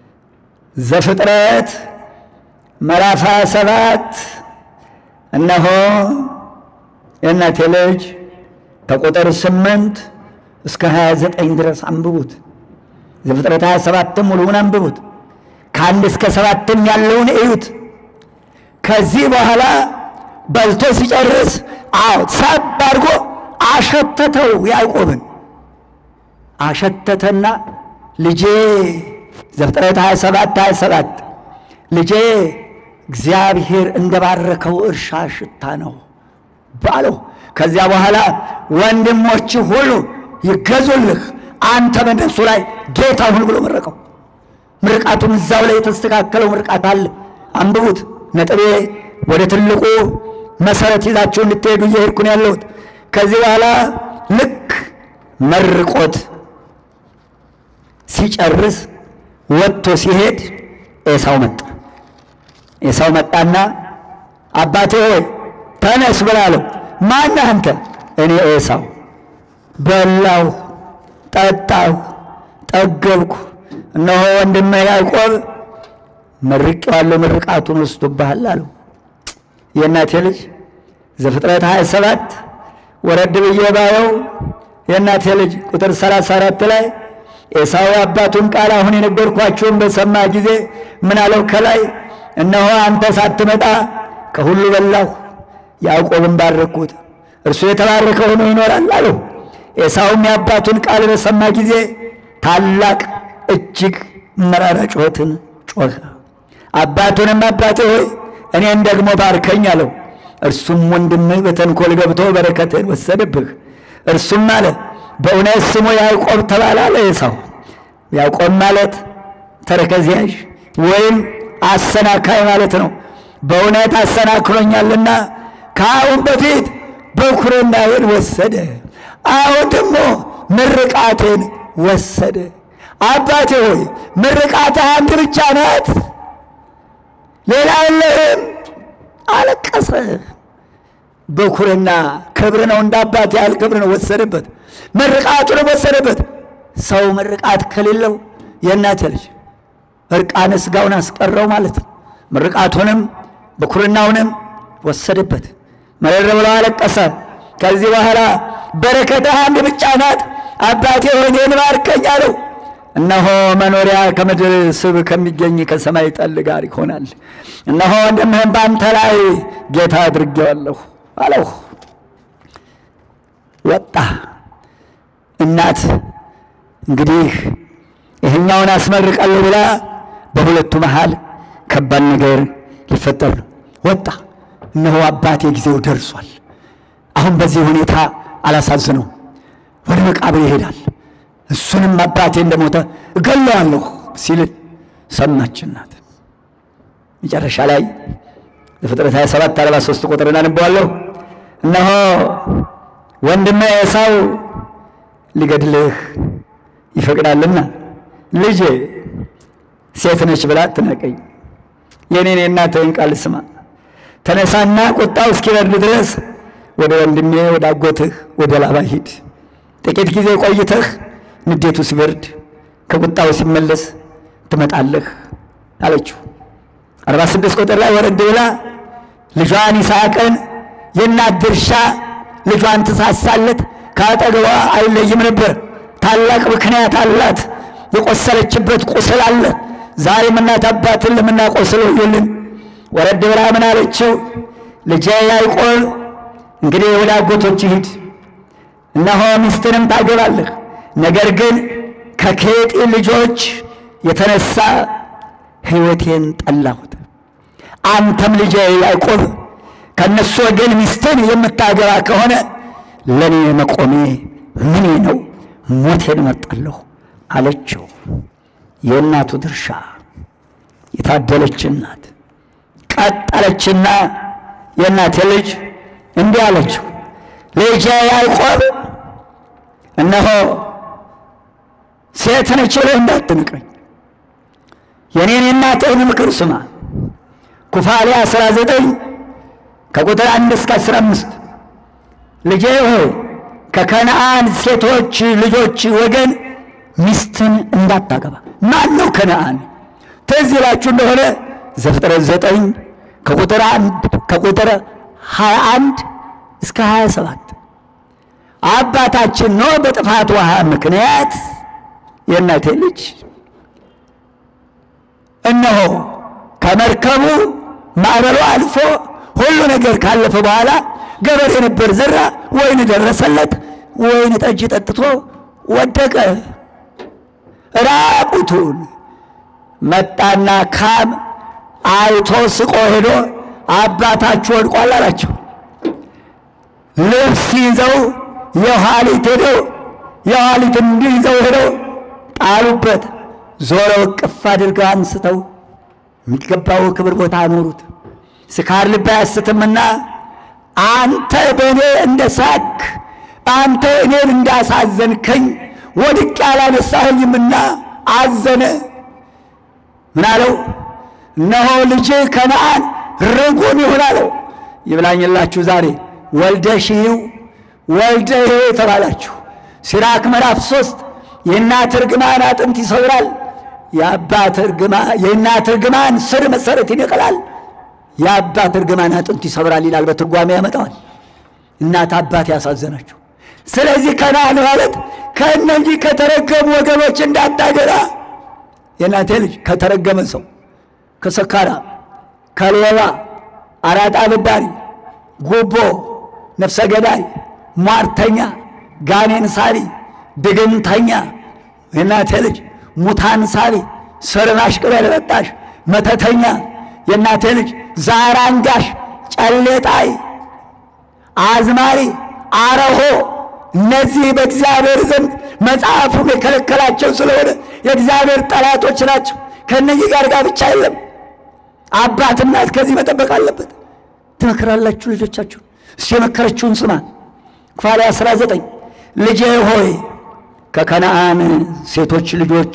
ዘፍጥረት ምዕራፍ ሃያ ሰባት እነሆ የእናቴ ልጅ ከቁጥር ስምንት እስከ ሀያ ዘጠኝ ድረስ አንብቡት። ዘፍጥረት ሀያ ሰባትም ሙሉውን አንብቡት። ከአንድ እስከ ሰባትም ያለውን እዩት። ከዚህ በኋላ በልቶ ሲጨርስ አዎ ሳብ አድርጎ አሸተተው ያዕቆብን አሸተተና ልጄ ዘፍጥረት 27 27 ልጄ እግዚአብሔር እንደባረከው እርሻ ሽታ ነው ባለው። ከዚያ በኋላ ወንድሞች ሁሉ ይገዙልህ፣ አንተ በእነሱ ላይ ጌታ ሁን ብሎ መረቀው። ምርቃቱን እዛው ላይ የተስተካከለው ምርቃት አለ፣ አንብቡት። ነጥቤ ወደ ትልቁ መሰረት ይዛችሁ እንድትሄዱ እየሄድኩ ነው ያለሁት። ከዚህ በኋላ ልክ መርቆት ሲጨርስ ወጥቶ ሲሄድ ኤሳው መጣ። ኤሳው መጣና አባቴ ሆይ ተነስ ብላለው። ማን አንተ? እኔ ኤሳው። በላሁ፣ ጠጣሁ፣ ጠገብኩ። እነሆ ወንድምህ ያዕቆብ መርቄዋለሁ፣ ምርቃቱን ወስዶብሃል አለው። የእናቴ ልጅ ዘፍጥረት 27 ወረድ ብዬ ባየው የእናቴ ልጅ ቁጥር 34 ላይ ኤሳው አባቱን ቃል አሁን የነገርኳችሁን በሰማ ጊዜ ምን አለው? ከላይ እነሆ አንተ ሳትመጣ ከሁሉ በላሁ፣ ያዕቆብን ባረኩት፣ እርሱ የተባረከ ሆኖ ይኖራል አለው። ኤሳውም የአባቱን ቃል በሰማ ጊዜ ታላቅ እጅግ መራራ ጩኸትን ጮኸ። አባቱንም አባቴ ሆይ እኔን ደግሞ ባርከኝ አለው። እርሱም ወንድምህ በተንኮል ገብቶ በረከትህን ወሰደብህ። እርሱም አለ በእውነት ስሙ ያዕቆብ ተባለ አለ ኤሳው። ያዕቆብ ማለት ተረከዝ ያዥ ወይም አሰናካይ ማለት ነው። በእውነት አሰናክሎኛልና ከአሁን በፊት በኵርናዬን ወሰደ፣ አሁን ደግሞ ምርቃቴን ወሰደ። አባቴ ሆይ ምርቃትህ አንድ ብቻ ናት፣ ሌላ የለህም። አለቀሰ። በኵርና ክብር ነው፣ እንደ አባት ያህል ክብር ነው። ወሰደበት፣ ምርቃቱንም ወሰደበት። ሰው ምርቃት ከሌለው የእናተ ልጅ እርቃነ ሥጋውን አስቀረው ማለት ነው። ምርቃቱንም በኵርናውንም ወሰደበት። መረር ብሎ አለቀሰ። ከዚህ በኋላ በረከትህ አንድ ብቻ ናት፣ አባቴ ሆይ እኔን ባርከኝ አለው። እነሆ መኖሪያ ከምድር ስብ ከሚገኝ ከሰማይ ጠል ጋር ይሆናል። እነሆ ወንድምህን በአንተ ላይ ጌታ አድርጌዋለሁ አለው። ወጣ። እናት እንግዲህ ይህኛውን አስመርቃለሁ ብላ በሁለቱ መሃል ከባድ ነገር ሊፈጠር ነው። ወጣ። እነሆ አባቴ ጊዜው ደርሷል። አሁን በዚህ ሁኔታ አላሳዝነው፣ ወደ መቃብር ይሄዳል። እሱንም አባቴ እንደሞተ እገለዋለሁ ሲል ሰማች እናት። መጨረሻ ላይ ዘፍጥረት 27 43 ቁጥር እናንበዋለሁ። እነሆ ወንድሜ ኤሳው ሊገድልህ ይፈቅዳልና ልጄ ሴት ነች ብላ አትናቀኝ፣ የኔን የእናትህን ቃል ስማ። ተነሳና ቁጣው እስኪበርድ ድረስ ወደ ወንድሜ ወደ አጎትህ ወደ ላባ ሂድ። ጥቂት ጊዜ ቆይተህ ንዴቱ ሲበርድ ከቁጣው ሲመለስ ትመጣለህ አለችው። አርባ ስድስት ቁጥር ላይ ወረድ ብላ ልጇን ይስሐቅን የእናት ድርሻ ልጇን ትሳሳለት ከአጠገቧ አይለይም ነበር። ታላቅ ምክንያት አላት። የቆሰለችበት ቁስል አለ። ዛሬም እናት አባትን ለምናቆስለው ይልን ወረድ ብላ ምን አለችው? ልጄ ያዕቆብ እንግዲህ ወደ አጎቶች ሂድ፣ እነሆ ሚስትንም ታገባለህ። ነገር ግን ከኬጢ ልጆች የተነሳ ሕይወቴን ጠላሁት። አንተም ልጄ ያዕቆብ ከእነሱ ወገን ሚስትን የምታገባ ከሆነ ለእኔ መቆሜ ምኔ ነው? ሞቴን መርጣለሁ አለችው። የእናቱ ድርሻ የታደለች እናት ቀጠለችና የእናቴ ልጅ እንዲህ አለችው፣ ልጄ ያዕቆብ እነሆ ሴት ነች ብለህ እንዳትንቀኝ፣ የኔን የእናትህን ምክር ስማ። ኩፋሌ 19 ከቁጥር አንድ እስከ 15 ልጄ ሆይ ከከነአን ሴቶች ልጆች ወገን ሚስትን እንዳታገባ። ማን ነው ከነአን? ትዝ ይላችሁ እንደሆነ ዘፍጥረት ዘጠኝ ከቁጥር አንድ ከቁጥር 21 እስከ 27 አባታችን ኖህ በጥፋት ውሃ ምክንያት የእናቴ ልጅ እነሆ ከመርከቡ ማዕበሉ አልፎ ሁሉ ነገር ካለፈ በኋላ ገበሬ ነበር፣ ዘራ፣ ወይን ደረሰለት። ወይን ጠጅ ጠጥቶ ወደቀ ራቁቱን። መጣና ካም አይቶ ስቆ ሄዶ አባታችሁ ወድቋል አላቸው። ልብስ ይዘው የኋሊት ሄደው የኋሊት እንዲህ ይዘው ሄደው ጣሉበት። ዞረው እቅፍ አድርገው አንስተው የሚገባው ክብር ቦታ አኖሩት። ስካር ልብ አያስትምና አንተ በእኔ እንደ ሳክ አንተ እኔን እንዳሳዘንከኝ ወድቄ ያላነሳኸኝምና አዘነ። ምን አለው? እነሆ ልጅ ከነአን ርጉም ይሁን አለው። ይብላኝላችሁ ዛሬ ወልደ ሽሂው ወልደ ይሄ የተባላችሁ ሲራክ ምዕራፍ ሶስት የእናት እርግማን አጥንት ይሰብራል፣ የአባት እርግማን የእናት እርግማን ስር መሰረት ይነቅላል፣ የአባት እርግማን አጥንት ይሰብራል ይላል። በትርጓሜ ያመጣዋል። እናት አባት ያሳዘናችሁ። ስለዚህ ከነአን ማለት ከእነዚህ ከተረገሙ ወገኖች እንዳታገባ የእናቴ ልጅ ከተረገመ ሰው ከሰካራ፣ ከሌባ፣ አራጣ አበዳሪ፣ ጉቦ፣ ነፍሰ ገዳይ፣ ሟርተኛ፣ ጋኔን ሳቢ፣ ድግምተኛ የእናቴ ልጅ ሙታን ሳቢ፣ ሰርናሽ ቅጠል በጣሽ፣ መተተኛ፣ የእናቴ ልጅ ዛር አንጋሽ፣ ጨሌጣይ፣ አዝማሪ፣ አረሆ እነዚህ በእግዚአብሔር ዘንድ መጽሐፉም የከለከላቸው ስለሆነ የእግዚአብሔር ጠላቶች ናቸው። ከእነዚህ ጋር ጋብቻ የለም። አባት እናት ከዚህ መጠበቅ አለበት። ትመክራላችሁ ልጆቻችሁ። እሱ የመከረችውን ስማ። ክፋሌ 19 ልጄ ሆይ ከከነአን ሴቶች ልጆች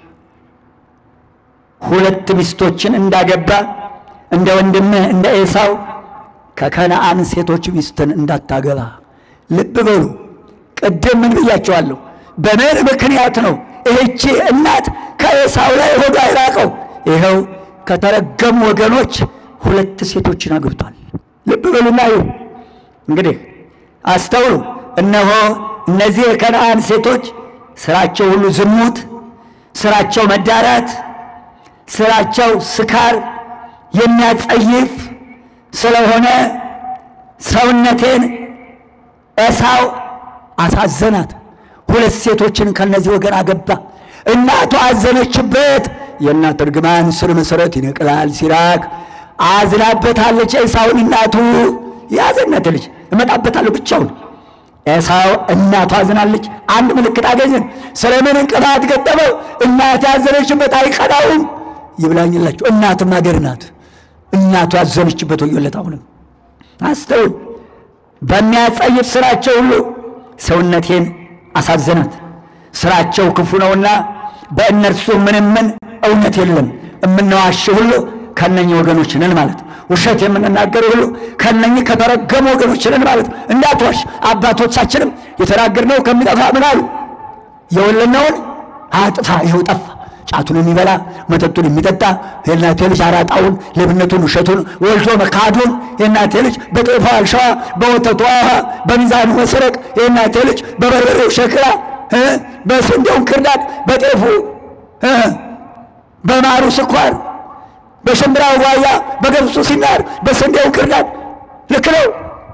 ሁለት ሚስቶችን እንዳገባ እንደ ወንድምህ እንደ ኤሳው ከከነአን ሴቶች ሚስትን እንዳታገባ። ልብ በሉ። ቅድም ምን ብያቸዋለሁ? በምን ምክንያት ነው ይህቺ እናት ከኤሳው ላይ ሆዷ የራቀው? ይኸው ከተረገሙ ወገኖች ሁለት ሴቶችን አግብቷል። ልብ በሉና ይሁ እንግዲህ አስተውሉ። እነሆ እነዚህ የከነአን ሴቶች ስራቸው ሁሉ ዝሙት፣ ስራቸው መዳራት፣ ስራቸው ስካር የሚያጸይፍ ስለሆነ ሰውነቴን ኤሳው አሳዘናት። ሁለት ሴቶችን ከነዚህ ወገን አገባ። እናቱ አዘነችበት። የእናት እርግማን ስር መሰረት ይነቅላል ሲራክ አዝናበታለች። ኤሳውን እናቱ ያዘነት ልጅ እመጣበታለሁ ብቻውን ኤሳው እናቱ አዝናለች። አንድ ምልክት አገኘን። ስለምን እንቅፋት ገጠመው? እናት ያዘነችበት አይቀናውም። ይብላኝላችሁ። እናትም አገር ናት። እናቱ ያዘነችበት ወዮለት። አሁንም አስተውል። በሚያጸይፍ ስራቸው ሁሉ ሰውነቴን አሳዘናት። ስራቸው ክፉ ነውና በእነርሱ ምንም ምን እውነት የለም። የምንዋሽ ሁሉ ከነኚህ ወገኖች ነን ማለት ውሸት የምንናገር ሁሉ ከነኚህ ከተረገሙ ወገኖች ነን ማለት እንዳትዋሽ። አባቶቻችንም የተናገርነው ከሚጠፋ ምን አሉ? የወለድነውን አጥፋ። ይኸው ጠፋ። ጫቱን የሚበላ መጠጡን የሚጠጣ የእናቴ ልጅ አራጣውን፣ ሌብነቱን፣ ውሸቱን ወልዶ መካዱን የእናቴ ልጅ በጤፏ አልሸዋ፣ በወተቷ ውሃ፣ በሚዛኑ መስረቅ የእናቴ ልጅ በበርበሬው ሸክላ፣ በስንዴው ክርዳድ፣ በጤፉ በማሩ ስኳር፣ በሽምብራው ጓያ፣ በገብሱ ሲናር፣ በስንዴው ክርዳድ። ልክ ነው።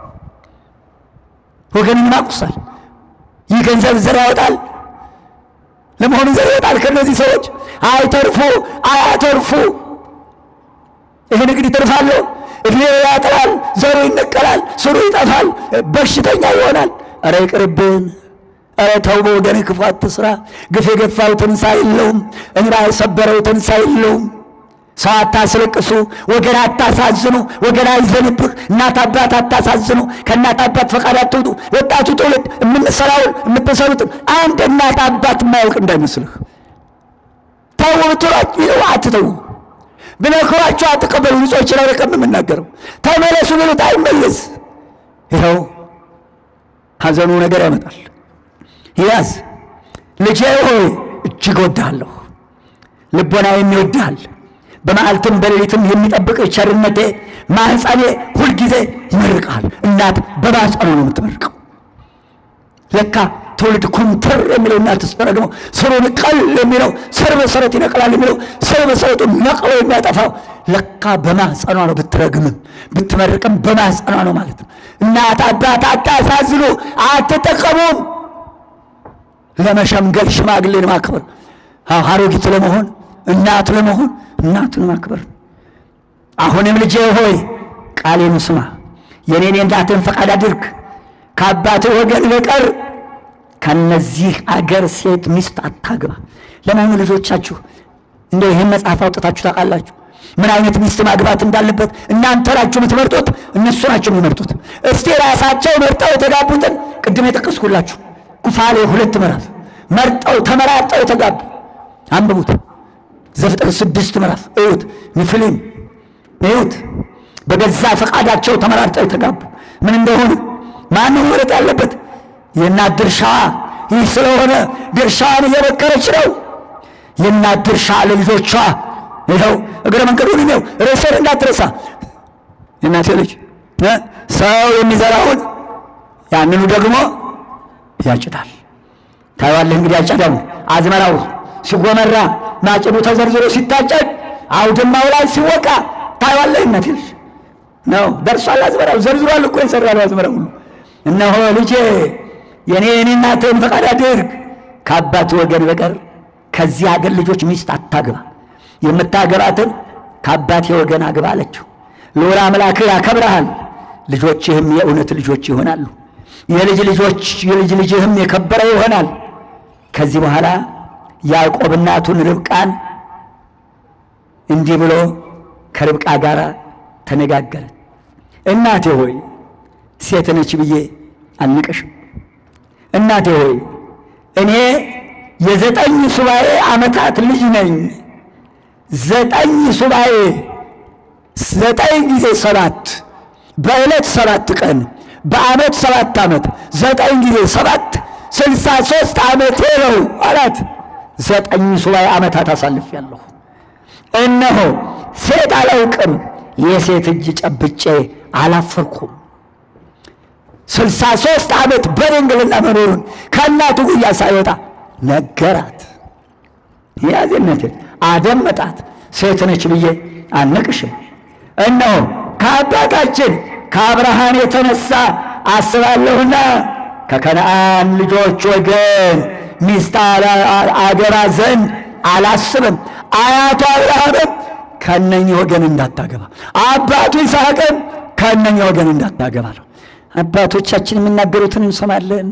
ወገንን ማቁሳል። ይህ ገንዘብ ዘር ያወጣል። ለመሆኑ ዘር ይወጣል ከእነዚህ ሰዎች? አይተርፉ፣ አያተርፉ። ይህ ንግድ ይተርፋለሁ፣ እድሜ ያጥራል፣ ዘሩ ይነቀላል፣ ስሩ ይጠፋል፣ በሽተኛ ይሆናል። ኧረ ይቅርብን። ኧረ ተው በወገን ክፉ አትስራ። ግፍ የገፋው ትንሣኤ የለውም፣ እንግዳ የሰበረው ትንሣኤ የለውም። ሰው አታስለቅሱ፣ ወገን አታሳዝኑ፣ ወገን አይዘንብህ። እናት አባት አታሳዝኑ፣ ከእናት አባት ፈቃድ አትውጡ። ወጣቱ ትውልድ የምንሰራውን የምትሰሩትን አንድ እናት አባት የማያውቅ እንዳይመስልህ። ተው ብትሏቸው አትተው፣ ብነክሯቸው አትቀበሉ። ንጾች ላይ ረቀም የምናገረው ተመለሱ ብሉት አይመለስ። ይኸው ሐዘኑ ነገር ያመጣል። ያዝ ልጄ ሆይ እጅግ ወድሃለሁ፣ ልቦናዬም ይወድሃል በመዓልትም በሌሊትም የሚጠብቅ ቸርነቴ ማኅፀኔ ሁልጊዜ ይመርቃል። እናት በማኅፀኑ ነው የምትመርቀው። ለካ ትውልድ ኩምትር የሚለው እናት ስትረግመው ስሩን ቀል የሚለው ስር መሰረት ይነቅላል የሚለው ስር መሰረቱ ነቅሎ የሚያጠፋው ለካ በማኅፀኗ ነው። ብትረግምም ብትመርቅም በማኅፀኗ ነው ማለት ነው። እናት አባት አታሳዝኑ፣ አትጠቀሙም። ለመሸምገል ሽማግሌን ማክበር፣ አሮጊት ለመሆን እናት ለመሆን እናትን ማክበር። አሁንም ልጄ ሆይ ቃሌን ስማ፣ የኔን የእናትን ፈቃድ አድርግ። ከአባትህ ወገን በቀር ከነዚህ አገር ሴት ሚስት አታግባ። ለመሆኑ ልጆቻችሁ እንደ ይህን መጽሐፍ አውጥታችሁ ታውቃላችሁ? ምን አይነት ሚስት ማግባት እንዳለበት እናንተ ናችሁ የምትመርጡት? እነሱ ናቸው የሚመርጡት? እስቲ ራሳቸው መርጠው የተጋቡትን ቅድም የጠቀስኩላችሁ ኩፋሌ ሁለት ምዕራፍ መርጠው ተመራጠው የተጋቡ አንብቡት። ዘፍጥረት ስድስት ምዕራፍ እዩት። ሚፍሊም እዩት። በገዛ ፈቃዳቸው ተመራርጠው የተጋቡ ምን እንደሆነ ማን ነው መረጥ ያለበት? የእናት ድርሻዋ ይህ ስለሆነ ድርሻዋን እየመከረች ነው። የእናት ድርሻ ለልጆቿ ይኸው እግረ መንገዱን ነው። ርዕስን እንዳትረሳ የእናቴ ልጅ ሰው የሚዘራውን ያንኑ ደግሞ ያጭዳል። ታይዋለህ እንግዲህ አጨዳው አዝመራው ሲጎመራ ማጭዱ ተዘርዝሮ ሲታጨድ አውድማው ላይ ሲወቃ ታይዋለህ። እናቴ ልጅ ነው ደርሷል። አዝመራው ዘርዝሯል እኮ የሰራው አዝመራው ሁሉ። እነሆ ልጄ የኔ የኔ እናትህን ፈቃድ አድርግ፣ ከአባት ወገን በቀር ከዚህ አገር ልጆች ሚስት አታግባ። የምታገባትን ከአባቴ ወገን አግባ አለችው። ልዑል አምላክህ ያከብረሃል፣ ልጆችህም የእውነት ልጆች ይሆናሉ። የልጅ ልጆች የልጅ ልጅህም የከበረ ይሆናል። ከዚህ በኋላ ያዕቆብ እናቱን ርብቃን እንዲህ ብሎ ከርብቃ ጋር ተነጋገረ። እናቴ ሆይ ሴት ነች ብዬ አልንቀሽም። እናቴ ሆይ እኔ የዘጠኝ ሱባኤ ዓመታት ልጅ ነኝ። ዘጠኝ ሱባኤ ዘጠኝ ጊዜ ሰባት በዕለት ሰባት ቀን በዓመት ሰባት ዓመት ዘጠኝ ጊዜ ሰባት ስልሳ ሦስት ዓመቴ ነው አላት። ዘጠኝ ሱባኤ ዓመታት አሳልፌያለሁ። እነሆ ሴት አላውቅም፣ የሴት እጅ ጨብጬ አላፈርኩም። ስልሳ ሦስት ዓመት በድንግልና መኖሩን ከእናቱ ጉያ ሳይወጣ ነገራት። ያዜነት አደመጣት። ሴት ነች ብዬ አልንቅሽም። እነሆ ከአባታችን ከአብርሃም የተነሳ አስባለሁና ከከነአን ልጆች ወገን ሚስት አገባ ዘንድ አላስብም። አያቱ አብርሃምም ከእነኚህ ወገን እንዳታገባ፣ አባቱ ይስሐቅም ከእነኚህ ወገን እንዳታገባ ነው። አባቶቻችን የሚናገሩትን እንሰማለን።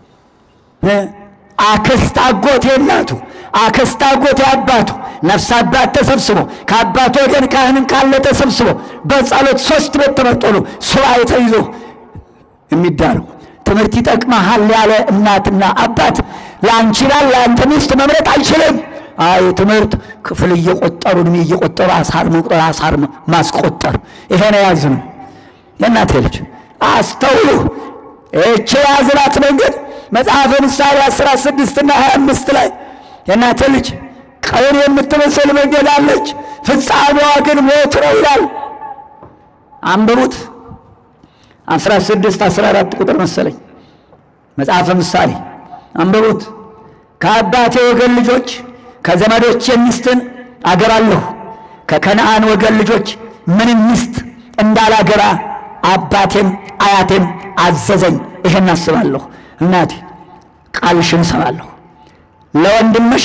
አክስት አጎቴ እናቱ፣ አክስት አጎቴ አባቱ፣ ነፍስ አባት ተሰብስቦ ከአባቱ ወገን ካህንም ካለ ተሰብስቦ በጸሎት ሶስት ቤት ተመርጦ ነው ሱባኤ ተይዞ የሚዳረው። ትምህርት ይጠቅመሃል ያለ እናትና አባት ለአንቺ ባል ለአንተ ሚስት መምረጥ አይችልም። አይ ትምህርት ክፍል እየቆጠሩ እድሜ እየቆጠሩ አሳር መቁጠር አሳር ማስቆጠር ይሄ ነው ያዝ ነው። የእናቴ ልጅ አስተውሉ። እቺ ያዝናት መንገድ መጽሐፈ ምሳሌ አስራ ስድስትና ሀያ አምስት ላይ የእናቴ ልጅ ቀን የምትመስል መንገድ አለች፣ ፍጻሜዋ ግን ሞት ነው ይላል። አንብቡት። አስራ ስድስት አስራ አራት ቁጥር መሰለኝ መጽሐፈ ምሳሌ አንብቡት። ከአባቴ ወገን ልጆች ከዘመዶች ሚስትን አገባለሁ፣ ከከነአን ወገን ልጆች ምንም ሚስት እንዳላገባ አባቴም አያቴም አዘዘኝ። ይሄን አስባለሁ። እናቴ ቃልሽን እሰማለሁ። ለወንድምሽ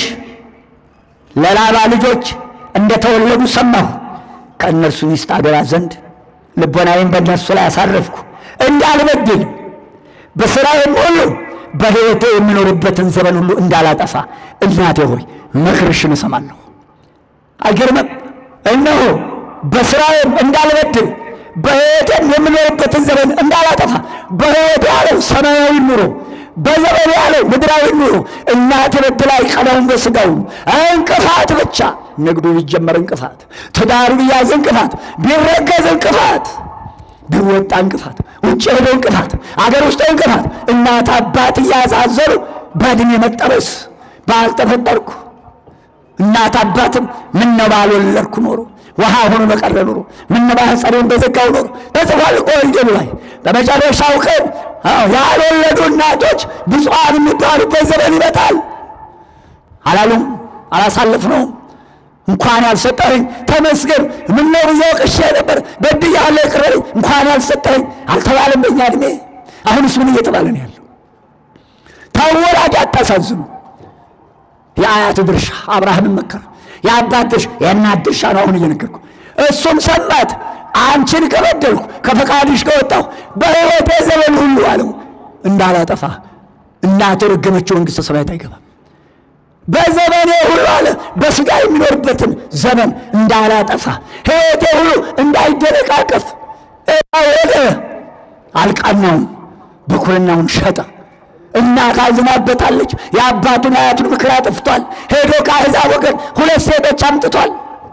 ለላባ ልጆች እንደተወለዱ ሰማሁ። ከእነርሱ ሚስት አገባ ዘንድ ልቦናዬን በእነርሱ ላይ አሳረፍኩ፣ እንዳልበድል በሥራዬም ሁሉ በሕይወቴ የሚኖርበትን ዘመን ሁሉ እንዳላጠፋ እናቴ ሆይ ምክርሽን እሰማለሁ። አይገርምም? እነሆ በሥራዬም እንዳልበድል በሕይወቴም የምኖርበትን ዘመን እንዳላጠፋ በሕይወቴ ያለው ሰማያዊ ኑሮ በዘመን ያለው ምድራዊ ኑሮ እናት በድላ ቀለውን በሥጋው እንቅፋት ብቻ ንግዱ ቢጀመር እንቅፋት፣ ትዳሩ ቢያዝ እንቅፋት፣ ቢረገዝ እንቅፋት፣ ቢወጣ እንቅፋት፣ ውጭ ሄዶ እንቅፋት፣ አገር ውስጥ እንቅፋት፣ እናት አባት እያዛዘሩ በዕድሜ መጠበስ ባልተፈጠርኩ እናት አባትም ምነው ባልወለድኩ ኖሮ ውሃ ሆኖ በቀረ ኖሮ ምነው ማኅፀኔን በዘጋው ኖሮ ተጽፏል እኮ ወንጌሉ ላይ። በመጨረሻው ቀን ያልወለዱ እናቶች ብፁዓን የሚባሉበት ዘመን ይመጣል አላሉም? አላሳለፍነውም? እንኳን ያልሰጠኸኝ ተመስገን፣ ምነው ብዙ ቅሼ ነበር በድያለሁ ይቅር በለኝ፣ እንኳን ያልሰጠኸኝ አልተባለም በእኛ ዕድሜ። አሁንስ ምን እየተባለ ነው ያለው? ተወላጅ አታሳዝኑ። የአያት ድርሻ አብርሃምን መከረ። የአባት ድርሻ የእናት ድርሻ ነው። አሁን እየነገርኩ እሱም ሰማት። አንቺን ከበደልኩ ከፈቃድሽ ከወጣሁ በሕይወቴ ዘመን ሁሉ አለው እንዳላጠፋ እናቱ ረገመችው፣ መንግሥተ ሰማያት አይገባም። በዘመኔ ሁሉ አለ በሥጋ የሚኖርበትን ዘመን እንዳላጠፋ ሕይወቴ ሁሉ እንዳይደነቃቀፍ ወደ አልቃናውን በኩርናውን ሸጠ። እናት አዝናበታለች። የአባቱን አያቱን ምክር አጥፍቷል። ሄዶ ከአሕዛብ ወገን ሁለት ሴቶች አምጥቷል።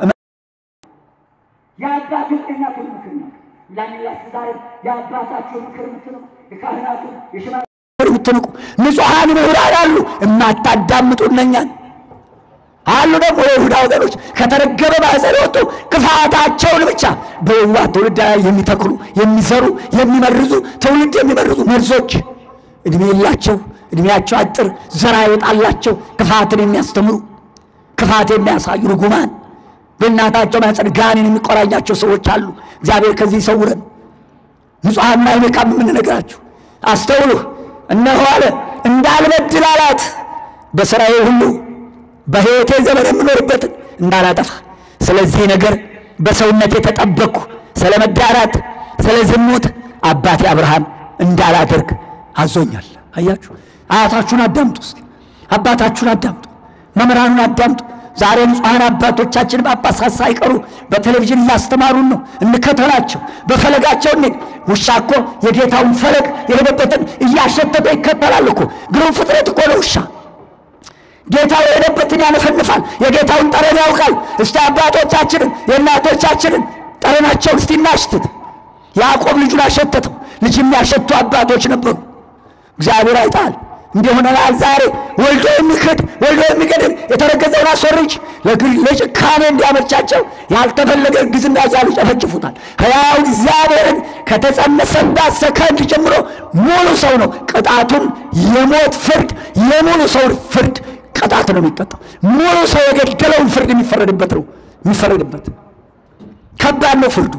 የአባቱን እናቱን ምክር ነው ላሚላችሁ ዛሬ የአባታችሁ ምክር የምትንቁ የካህናቱ የሽማግሌ የምትንቁ ንጹሐን ምሁራን አሉ፣ የማታዳምጡ እነኛን አሉ። ደግሞ የይሁዳ ወገኖች ከተረገመ ማኅፀን የወጡ ክፋታቸውን ብቻ በየዋህ ትውልድ ላይ የሚተክሉ የሚዘሩ የሚመርዙ ትውልድ የሚመርዙ መርዞች እድሜ የላቸው፣ እድሜያቸው አጭር፣ ዘራ ይወጣላቸው፣ ክፋትን የሚያስተምሩ ክፋት የሚያሳዩ ርጉማን በእናታቸው ማኅፀን ጋኔን የሚቆራኛቸው ሰዎች አሉ። እግዚአብሔር ከዚህ ይሰውረን። ንጹሐንና አይነካም የምንነግራችሁ አስተውሉ። እነሆ አለ እንዳልበድል አላት በሥራዬ ሁሉ በሕይወቴ ዘመን የምኖርበትን እንዳላጠፋ። ስለዚህ ነገር በሰውነት የተጠበቅኩ ስለ መዳራት፣ ስለ ዝሙት አባቴ አብርሃም እንዳላደርግ አዞኛል። አያችሁ፣ አያታችሁን አዳምጡ፣ እስኪ አባታችሁን አዳምጡ፣ መምህራኑን አዳምጡ። ዛሬ ንጹሐን አባቶቻችን ጳጳሳት ሳይቀሩ በቴሌቪዥን እያስተማሩን ነው። እንከተላቸው፣ በፈለጋቸው እንሂድ። ውሻ እኮ የጌታውን ፈለግ የሄደበትን እያሸተተ ይከተላል እኮ። ግሩም ፍጥረት እኮ ነው ውሻ። ጌታው የሄደበትን ያነፈንፋል። የጌታውን ጠረን ያውቃል። እስቲ አባቶቻችንን የእናቶቻችንን ጠረናቸውን እስቲ እናሽትት። ያዕቆብ ልጁን አሸተተው። ልጅ የሚያሸቱ አባቶች ነበሩ። እግዚአብሔር አይጣል እንዲህ ሆነናል። ዛሬ ወልዶ የሚክድ ወልዶ የሚገድል የተረገዘውን አስወርጅ ለጭካኔ እንዲያመቻቸው ያልተፈለገ እርግዝና እያሉ ይጨፈጭፉታል። ሕያው እግዚአብሔርን ከተጸነሰባት ሰከንድ ጀምሮ ሙሉ ሰው ነው። ቅጣቱን የሞት ፍርድ የሙሉ ሰው ፍርድ ቅጣት ነው የሚቀጣው። ሙሉ ሰው የገደለውን ፍርድ የሚፈረድበት ነው የሚፈረድበት። ከባድ ነው ፍርዱ።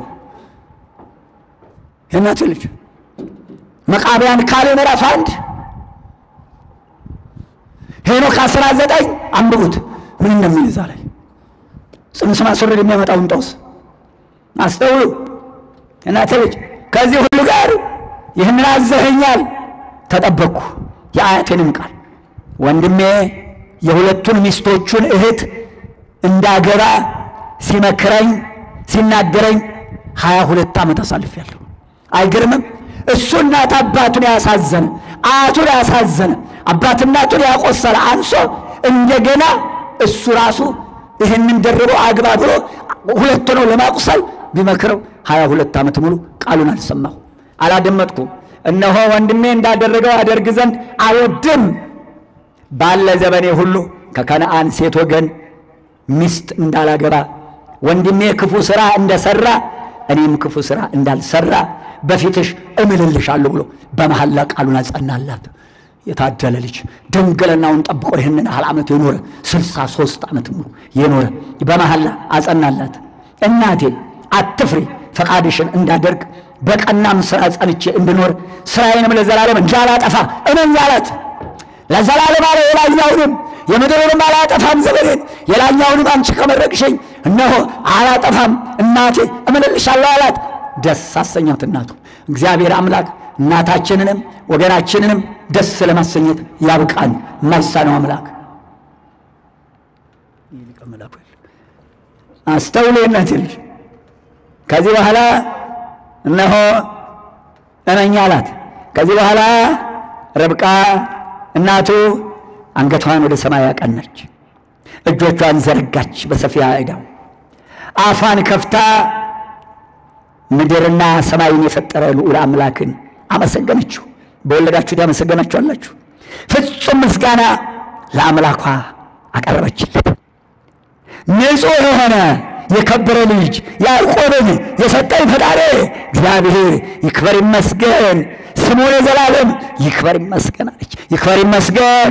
የእናቴ ልጅ መቃብያን ካሌ ምዕራፍ አንድ ሄኖክ አስራ ዘጠኝ አንብቡት ምን እንደሚል እዛ ላይ ጽንስ ማስወረድ የሚያመጣውን ጦስ አስተውሉ። እናቴ ልጅ ከዚህ ሁሉ ጋር ይህንን አዘኸኛል፣ ተጠበቅኩ የአያቴንም ቃል ወንድሜ የሁለቱን ሚስቶቹን እህት እንዳገባ ሲመክረኝ ሲናገረኝ ሀያ ሁለት ዓመት አሳልፌያለሁ። አይገርምም? እሱ እናት አባቱን ያሳዘነ አያቱን ያሳዘነ አባት እናቱን ያቆሰለ አንሶ እንደገና እሱ ራሱ ይህንን ደርቦ አግባ ብሎ ሁለት ነው ለማቁሰል ቢመክረው ሀያ ሁለት ዓመት ሙሉ ቃሉን አልሰማሁ አላደመጥኩም። እነሆ ወንድሜ እንዳደረገው አደርግ ዘንድ አልወድም። ባለ ዘመኔ ሁሉ ከከነአን ሴት ወገን ሚስት እንዳላገባ ወንድሜ ክፉ ሥራ እንደሠራ እኔም ክፉ ሥራ እንዳልሠራ በፊትሽ እምልልሻለሁ ብሎ በመሐላ ቃሉን አጸናላት። የታደለ ልጅ ድንግልናውን ጠብቆ ይህንን ያህል ዓመት የኖረ ስልሳ ሦስት ዓመት ሙሉ የኖረ በመሐላ አጸናላት። እናቴ አትፍሪ፣ ፈቃድሽን እንዳደርግ በቀናም ሥራ ጸንቼ እንድኖር ሥራዬንም ለዘላለም እንዳላጠፋ እመኝ አላት። ለዘላለም አለ የላኛውንም የምድሩንም አላጠፋም ዘመኔን የላኛውንም አንቺ ከመረቅሽኝ እነሆ አላጠፋም እናቴ እምልልሻለሁ አላት። ደስ አሰኛት እናቱ። እግዚአብሔር አምላክ እናታችንንም ወገናችንንም ደስ ለማሰኘት ያብቃን። የማይሳነው አምላክ አስተውሎ እናቴ ልጅ ከዚህ በኋላ እነሆ እመኝ አላት። ከዚህ በኋላ ርብቃ እናቱ አንገቷን ወደ ሰማይ አቀናች፣ እጆቿን ዘረጋች በሰፊያ ዕዳው አፏን ከፍታ ምድርና ሰማይን የፈጠረ ልዑል አምላክን አመሰገነችው። በወለዳችሁት ያመሰገናችሁ አላችሁ። ፍጹም ምስጋና ለአምላኳ አቀረበችለት። ንጹሕ የሆነ የከበረ ልጅ ያዕቆብን የሰጠኝ ፈጣሪ እግዚአብሔር ይክበር ይመስገን፣ ስሙ ለዘላለም ይክበር ይመስገን አለች። ይክበር ይመስገን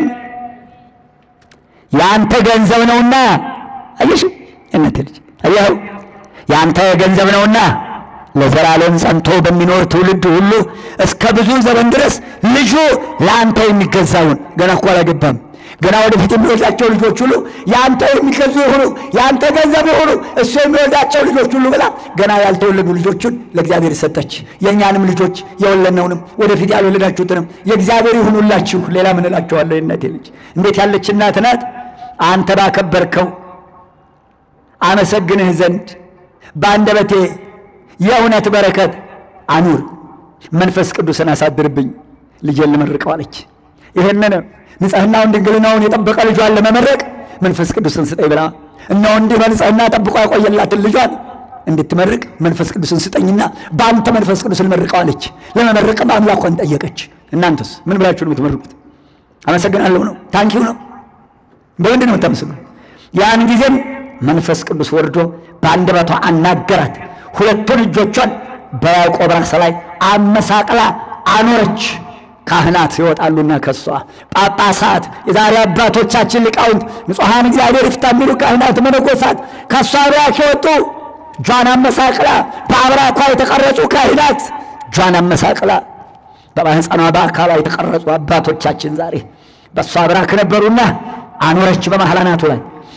የአንተ ገንዘብ ነውና። አየሽ እናቴ ልጅ አየኸው፣ የአንተ ገንዘብ ነውና ለዘላለም ጸንቶ በሚኖር ትውልድ ሁሉ እስከ ብዙ ዘመን ድረስ ልጁ ለአንተ የሚገዛውን ገና እኮ አላገባም ገና ወደፊት የሚወልዳቸው ልጆች ሁሉ የአንተ የሚገዙ የሆኑ የአንተ ገንዘብ የሆኑ እሱ የሚወልዳቸው ልጆች ሁሉ ብላ ገና ያልተወለዱ ልጆቹን ለእግዚአብሔር ሰጠች። የእኛንም ልጆች የወለድነውንም ወደፊት ያልወለዳችሁትንም የእግዚአብሔር ይሁኑላችሁ። ሌላ ምን እላችኋለሁ? የእናቴ ልጅ እንዴት ያለች እናት ናት! አንተ ባከበርከው አመሰግንህ ዘንድ በአንደበቴ የእውነት በረከት አኑር፣ መንፈስ ቅዱስን አሳድርብኝ፣ ልጄን ልመርቀው አለች። ይህንን ንጽሕናውን ድንግልናውን የጠበቀ ልጇን ለመመረቅ መንፈስ ቅዱስን ስጠኝ ብላ እነሆ እንዲህ በንጽሕና ጠብቆ ያቆየላትን ልጇን እንድትመርቅ መንፈስ ቅዱስን ስጠኝና በአንተ መንፈስ ቅዱስ ልመርቀው አለች። ለመመረቅም አምላኳን ጠየቀች። እናንተስ ምን ብላችሁ ነው የምትመርቁት? አመሰግናለሁ ነው? ታንኪው ነው? በምንድን ነው የምታመሰግኑ? ያን ጊዜም መንፈስ ቅዱስ ወርዶ በአንደበቷ አናገራት። ሁለቱን እጆቿን በያዕቆብ ራስ ላይ አመሳቅላ አኖረች። ካህናት ይወጣሉና ከሷ ጳጳሳት፣ የዛሬ አባቶቻችን ሊቃውንት፣ ንጹሐን እግዚአብሔር ይፍታ የሚሉ ካህናት፣ መነኮሳት ከሷ ሩያክ የወጡ እጇን አመሳቅላ በአብራኳ የተቀረጹ ካህናት እጇን አመሳቅላ በማህፀኗ በአካሏ የተቀረጹ አባቶቻችን ዛሬ በእሷ አብራክ ነበሩና አኖረች በመሐላ ናቱ ላይ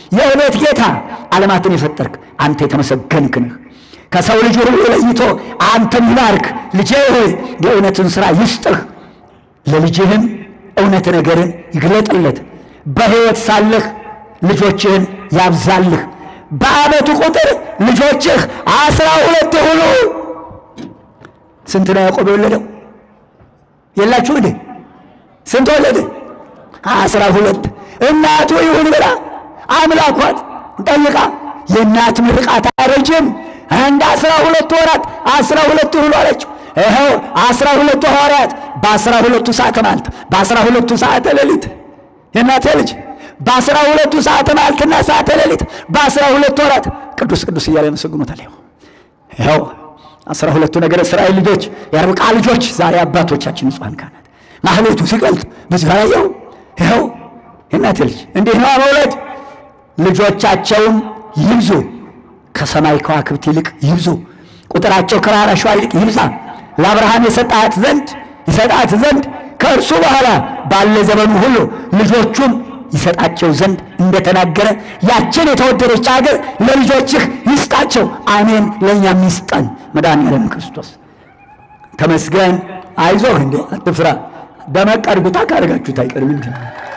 የእውነት ጌታ ዓለማትን የፈጠርክ አንተ የተመሰገንክ ነህ። ከሰው ልጅ ሁሉ ለይቶ አንተን ይባርክ። ልጄ ሆይ የእውነትን ሥራ ይስጥህ፣ ለልጅህም እውነት ነገርን ይግለጥለት። በሕይወት ሳለህ ልጆችህን ያብዛልህ። በዓመቱ ቁጥር ልጆችህ አስራ ሁለት ሁሉ። ስንት ነው ያዕቆብ የወለደው? የላችሁ እንዴ? ስንት ወለደ? አስራ ሁለት እናቱ ይሁን ብላ አምላኳት ጠይቃ የእናት ምርቃት አይረጅም እንደ አስራ ሁለቱ ወራት አስራ ሁለቱ ይሁኑ አለችው። ይኸው አስራ ሁለቱ ሐዋርያት በአስራ ሁለቱ ሰዓተ መዓልት በአስራ ሁለቱ ሰዓተ ሌሊት የእናቴ ልጅ በአስራ ሁለቱ ሰዓተ መዓልትና ሰዓተ ሌሊት በአስራ ሁለቱ ወራት ቅዱስ ቅዱስ እያለ ያመሰግኑታል። ይኸው ይኸው አስራ ሁለቱ ነገረ እስራኤል ልጆች የርብቃ ልጆች ዛሬ አባቶቻችን ንጹሐን ካህናት ማህሌቱ ሲቀልጥ በዚህ ላይ ይኸው ይኸው የእናቴ ልጅ እንዲህ ነው መውለድ። ልጆቻቸውም ይብዙ ከሰማይ ከዋክብት ይልቅ ይብዙ፣ ቁጥራቸው ከራራ አሸዋ ይልቅ ይብዛ። ለአብርሃም የሰጣት ዘንድ ይሰጣት ዘንድ ከእርሱ በኋላ ባለ ዘመኑ ሁሉ ልጆቹም ይሰጣቸው ዘንድ እንደተናገረ ያችን የተወደደች አገር ለልጆችህ ይስጣቸው። አሜን። ለእኛም ይስጠን መድኃኒዓለም ክርስቶስ ተመስገን። አይዞህ እንዴ አትፍራ። ደመቅ አድርጉታ ካደርጋችሁት አይቀርም እንጂ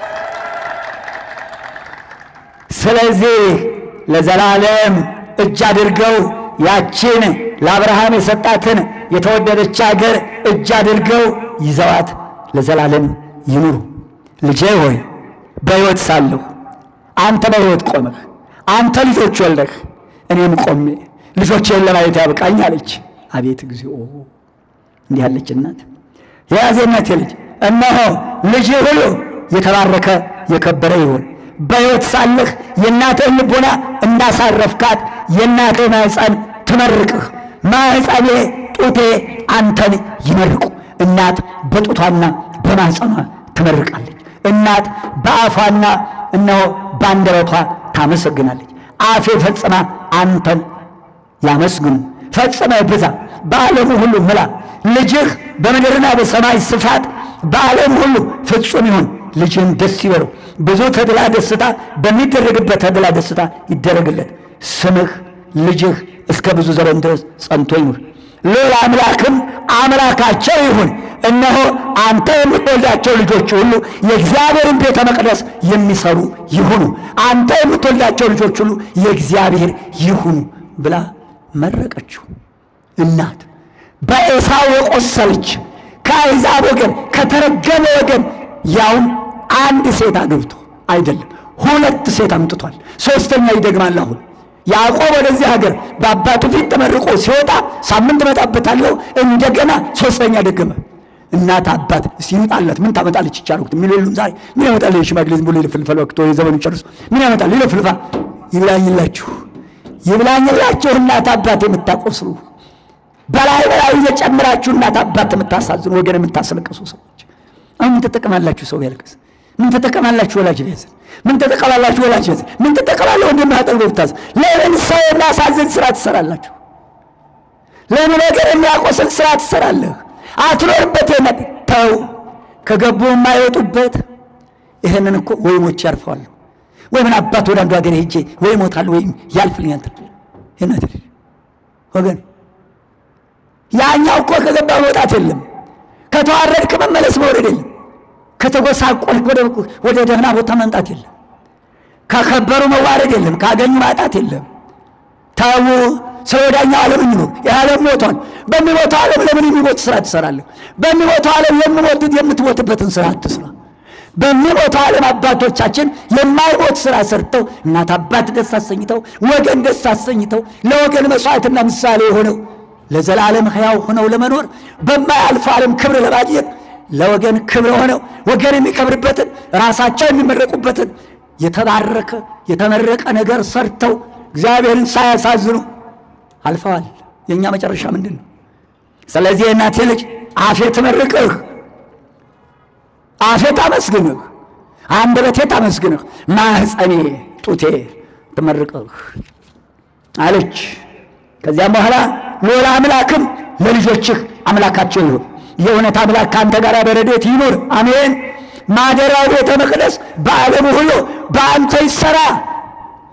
ስለዚህ ለዘላለም እጅ አድርገው ያችን ለአብርሃም የሰጣትን የተወደደች አገር እጅ አድርገው ይዘዋት ለዘላለም ይኑሩ። ልጄ ሆይ በሕይወት ሳለሁ አንተ በሕይወት ቆመህ አንተ ልጆች ወልደህ እኔም ቆሜ ልጆቼን ለማየት ያብቃኝ አለች። አቤት እግዚኦ! እንዲህ ያለች እናት የያዜነት ልጅ እነሆ ልጅ ሁሉ የተባረከ የከበረ ይሁን በሕይወት ሳለህ የእናትህን ልቦና እንዳሳረፍካት የእናትህ ማኅፀን ትመርቅህ። ማኅፀኔ ጡቴ አንተን ይመርቁ። እናት በጡቷና በማኅፀኗ ትመርቃለች። እናት በአፏና እነሆ በአንደበቷ ታመሰግናለች። አፌ ፈጽማ አንተን ያመስግኑ፣ ፈጽመ ብዛ፣ በዓለሙ ሁሉ ምላ። ልጅህ በምድርና በሰማይ ስፋት በዓለም ሁሉ ፍጹም ይሁን። ልጅህም ደስ ይበለው። ብዙ ተድላ ደስታ በሚደረግበት ተድላ ደስታ ይደረግለት። ስምህ ልጅህ እስከ ብዙ ዘመን ድረስ ጸንቶ ይኑር። ሌላ አምላክም አምላካቸው ይሁን። እነሆ አንተ የምትወልዳቸው ልጆች ሁሉ የእግዚአብሔርን ቤተ መቅደስ የሚሰሩ ይሁኑ። አንተ የምትወልዳቸው ልጆች ሁሉ የእግዚአብሔር ይሁኑ ብላ መረቀችው። እናት በኤሳው የቆሰለች ከአሕዛብ ወገን ከተረገመ ወገን ያውም አንድ ሴት አግብቶ አይደለም ሁለት ሴት አምጥቷል። ሶስተኛ ይደግማል። አሁን ያዕቆብ ወደዚህ ሀገር በአባቱ ፊት ተመርቆ ሲወጣ ሳምንት እመጣበታለሁ እንደገና ሶስተኛ ደገመ። እናት አባት ሲመጣለት ምን ታመጣለች ይቻልኩት ምን የሉም ዛሬ ምን ያመጣል? የሽማግሌ ዝም ብሎ ይልፍልፋል። ወቅቶ የዘመኑ ጨርሶ ምን ያመጣል? ይልፍልፋ። ይብላኝላችሁ ይብላኝላችሁ እናት አባት የምታቆስሉ በላይ በላይ እየጨምራችሁ እናት አባት የምታሳዝኑ ወገን የምታስለቅሱ ሰዎች አሁን ምን ትጠቀማላችሁ? ሰው ቢያልቅስ ምን ትጠቀማላችሁ? ወላጅ ቢያዝን ምን ትጠቀማላችሁ? ወላጅ ቢያዝን ምን ትጠቀማለህ? ወንድም አጠገብ ብታዝን ለምን ሰው የሚያሳዝን ስራ ትሰራላችሁ? ለምን ነገር የሚያቆስል ስራ ትሰራለህ? አትኖርበት የመጥ ተው ከገቡ የማይወጡበት ይህንን እኮ ወይ ሞቼ ያርፈዋለሁ ወይ ምን አባት ወደ አንዱ ሀገር ሄጄ ወይ ሞታለሁ ወይም ያልፍልኛል። ይህነት ወገን ያኛው እኮ ከገባ መውጣት የለም ከተዋረድክ መመለስ መውረድ የለም። ከተጎሳቆልክ ወደ ደህና ቦታ መምጣት የለም። ከከበሩ መዋረድ የለም። ካገኙ ማጣት የለም። ተዉ። ስለ ወዳኛው ዓለም እንኖር። ይህ ዓለም ሞቷል። በሚሞተው ዓለም ለምን የሚሞት ስራ ትሰራለህ? በሚሞተው ዓለም የምሞት የምትሞትበትን ስራ አትስራ። በሚሞተው ዓለም አባቶቻችን የማይሞት ስራ ሰርተው እናት አባት ደስ አሰኝተው ወገን ደስ አሰኝተው ለወገን መስዋዕትና ምሳሌ የሆነው ለዘላለም ሕያው ሆነው ለመኖር በማያልፈው ዓለም ክብር ለማግኘት ለወገን ክብር ሆነው ወገን የሚከብርበትን ራሳቸው የሚመረቁበትን የተባረከ የተመረቀ ነገር ሰርተው እግዚአብሔርን ሳያሳዝኑ አልፈዋል። የእኛ መጨረሻ ምንድን ነው? ስለዚህ የእናቴ ልጅ አፌ ትመርቅህ፣ አፌ ታመስግንህ፣ አንደበቴ ታመስግንህ፣ ማህፀኔ ጡቴ ትመርቅህ አለች። ከዚያም በኋላ ሌላ አምላክም ለልጆችህ አምላካቸው ይሁን። የእውነት አምላክ ከአንተ ጋር በረድኤት ይኑር፣ አሜን። ማደሪያው ቤተ መቅደስ በዓለሙ ሁሉ በአንተ ይሰራ።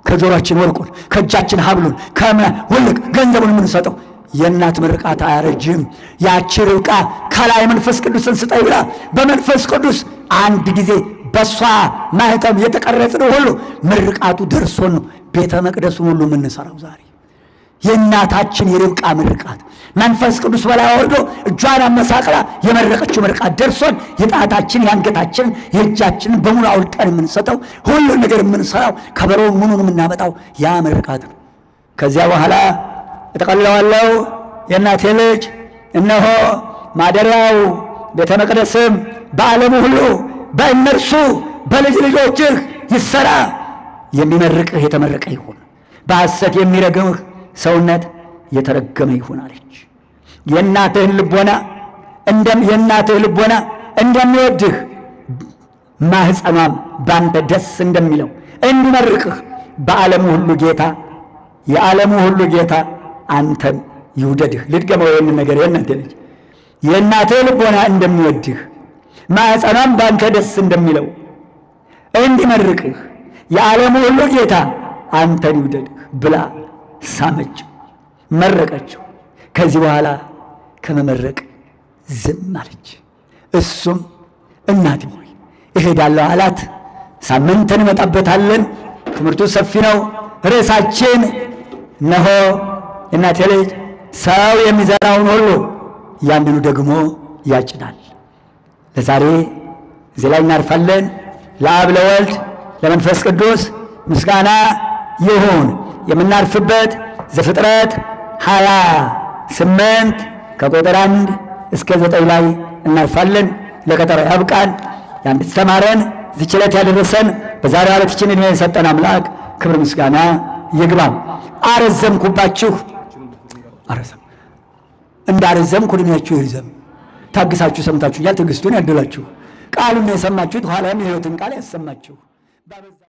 ከጆሮአችን ወርቁን ከእጃችን ሀብሉን ከምና ውልቅ ገንዘቡን የምንሰጠው የእናት ምርቃት አያረጅም። ያቺ ርብቃ ከላይ መንፈስ ቅዱስን ስጠኝ ብላ በመንፈስ ቅዱስ አንድ ጊዜ በእሷ ማህተም የተቀረጽነው ሁሉ ምርቃቱ ደርሶን ነው ቤተ መቅደሱን ሁሉ የምንሰራው ዛሬ የእናታችን የርብቃ ምርቃት መንፈስ ቅዱስ በላይ ወርዶ እጇን አመሳቅላ የመረቀችው ምርቃት ደርሶን የጣታችን የአንገታችን የእጃችንን በሙሉ አውልቀን የምንሰጠው ሁሉን ነገር የምንሰራው ከበሮውን ምኑን የምናመጣው ያ ምርቃት ነው። ከዚያ በኋላ እጠቀልለዋለሁ የእናቴ ልጅ እነሆ ማደሪያው ቤተ መቅደስም በዓለሙ ሁሉ በእነርሱ በልጅ ልጆችህ ይሰራ። የሚመርቅህ የተመረቀ ይሁን፣ በሐሰት የሚረግምህ ሰውነት የተረገመ ይሁን አለች። የእናትህን ልቦና እንደም የእናትህ ልቦና እንደሚወድህ ማህፀኗም ባንተ ደስ እንደሚለው እንዲመርቅህ በዓለሙ ሁሉ ጌታ የዓለሙ ሁሉ ጌታ አንተን ይውደድህ። ልድገመው ይህን ነገር የእናቴ ልጅ የእናትህ ልቦና እንደሚወድህ ማህፀኗም ባንተ ደስ እንደሚለው እንዲመርቅህ የዓለሙ ሁሉ ጌታ አንተን ይውደድህ ብላ ሳመችው፣ መረቀችው። ከዚህ በኋላ ከመመረቅ ዝም አለች። እሱም እናቴ ሆይ እሄዳለሁ አላት። ሳምንት እንመጣበታለን። ትምህርቱ ሰፊ ነው። ርዕሳችን እነሆ እናቴ ልጅ ሰው የሚዘራውን ሁሉ ያንኑ ደግሞ ያጭዳል። ለዛሬ እዚህ ላይ እናርፋለን። ለአብ ለወልድ ለመንፈስ ቅዱስ ምስጋና ይሁን። የምናርፍበት ዘፍጥረት ሀያ ስምንት ከቁጥር አንድ እስከ ዘጠኝ ላይ እናርፋለን። ለቀጠሮ ያብቃን። የአንድ ተማረን ዝች ዕለት ያደረሰን በዛሬው ዕለት ይችን ዕድሜ የሰጠን አምላክ ክብር ምስጋና ይግባው። አረዘምኩባችሁ፣ አረዘም እንዳረዘምኩ ዕድሜያችሁ ይርዘም። ታግሳችሁ ሰምታችሁኛል። ትዕግስቱን ያድላችሁ። ቃሉን የሰማችሁት ኋላም የሕይወትን ቃል ያሰማችሁ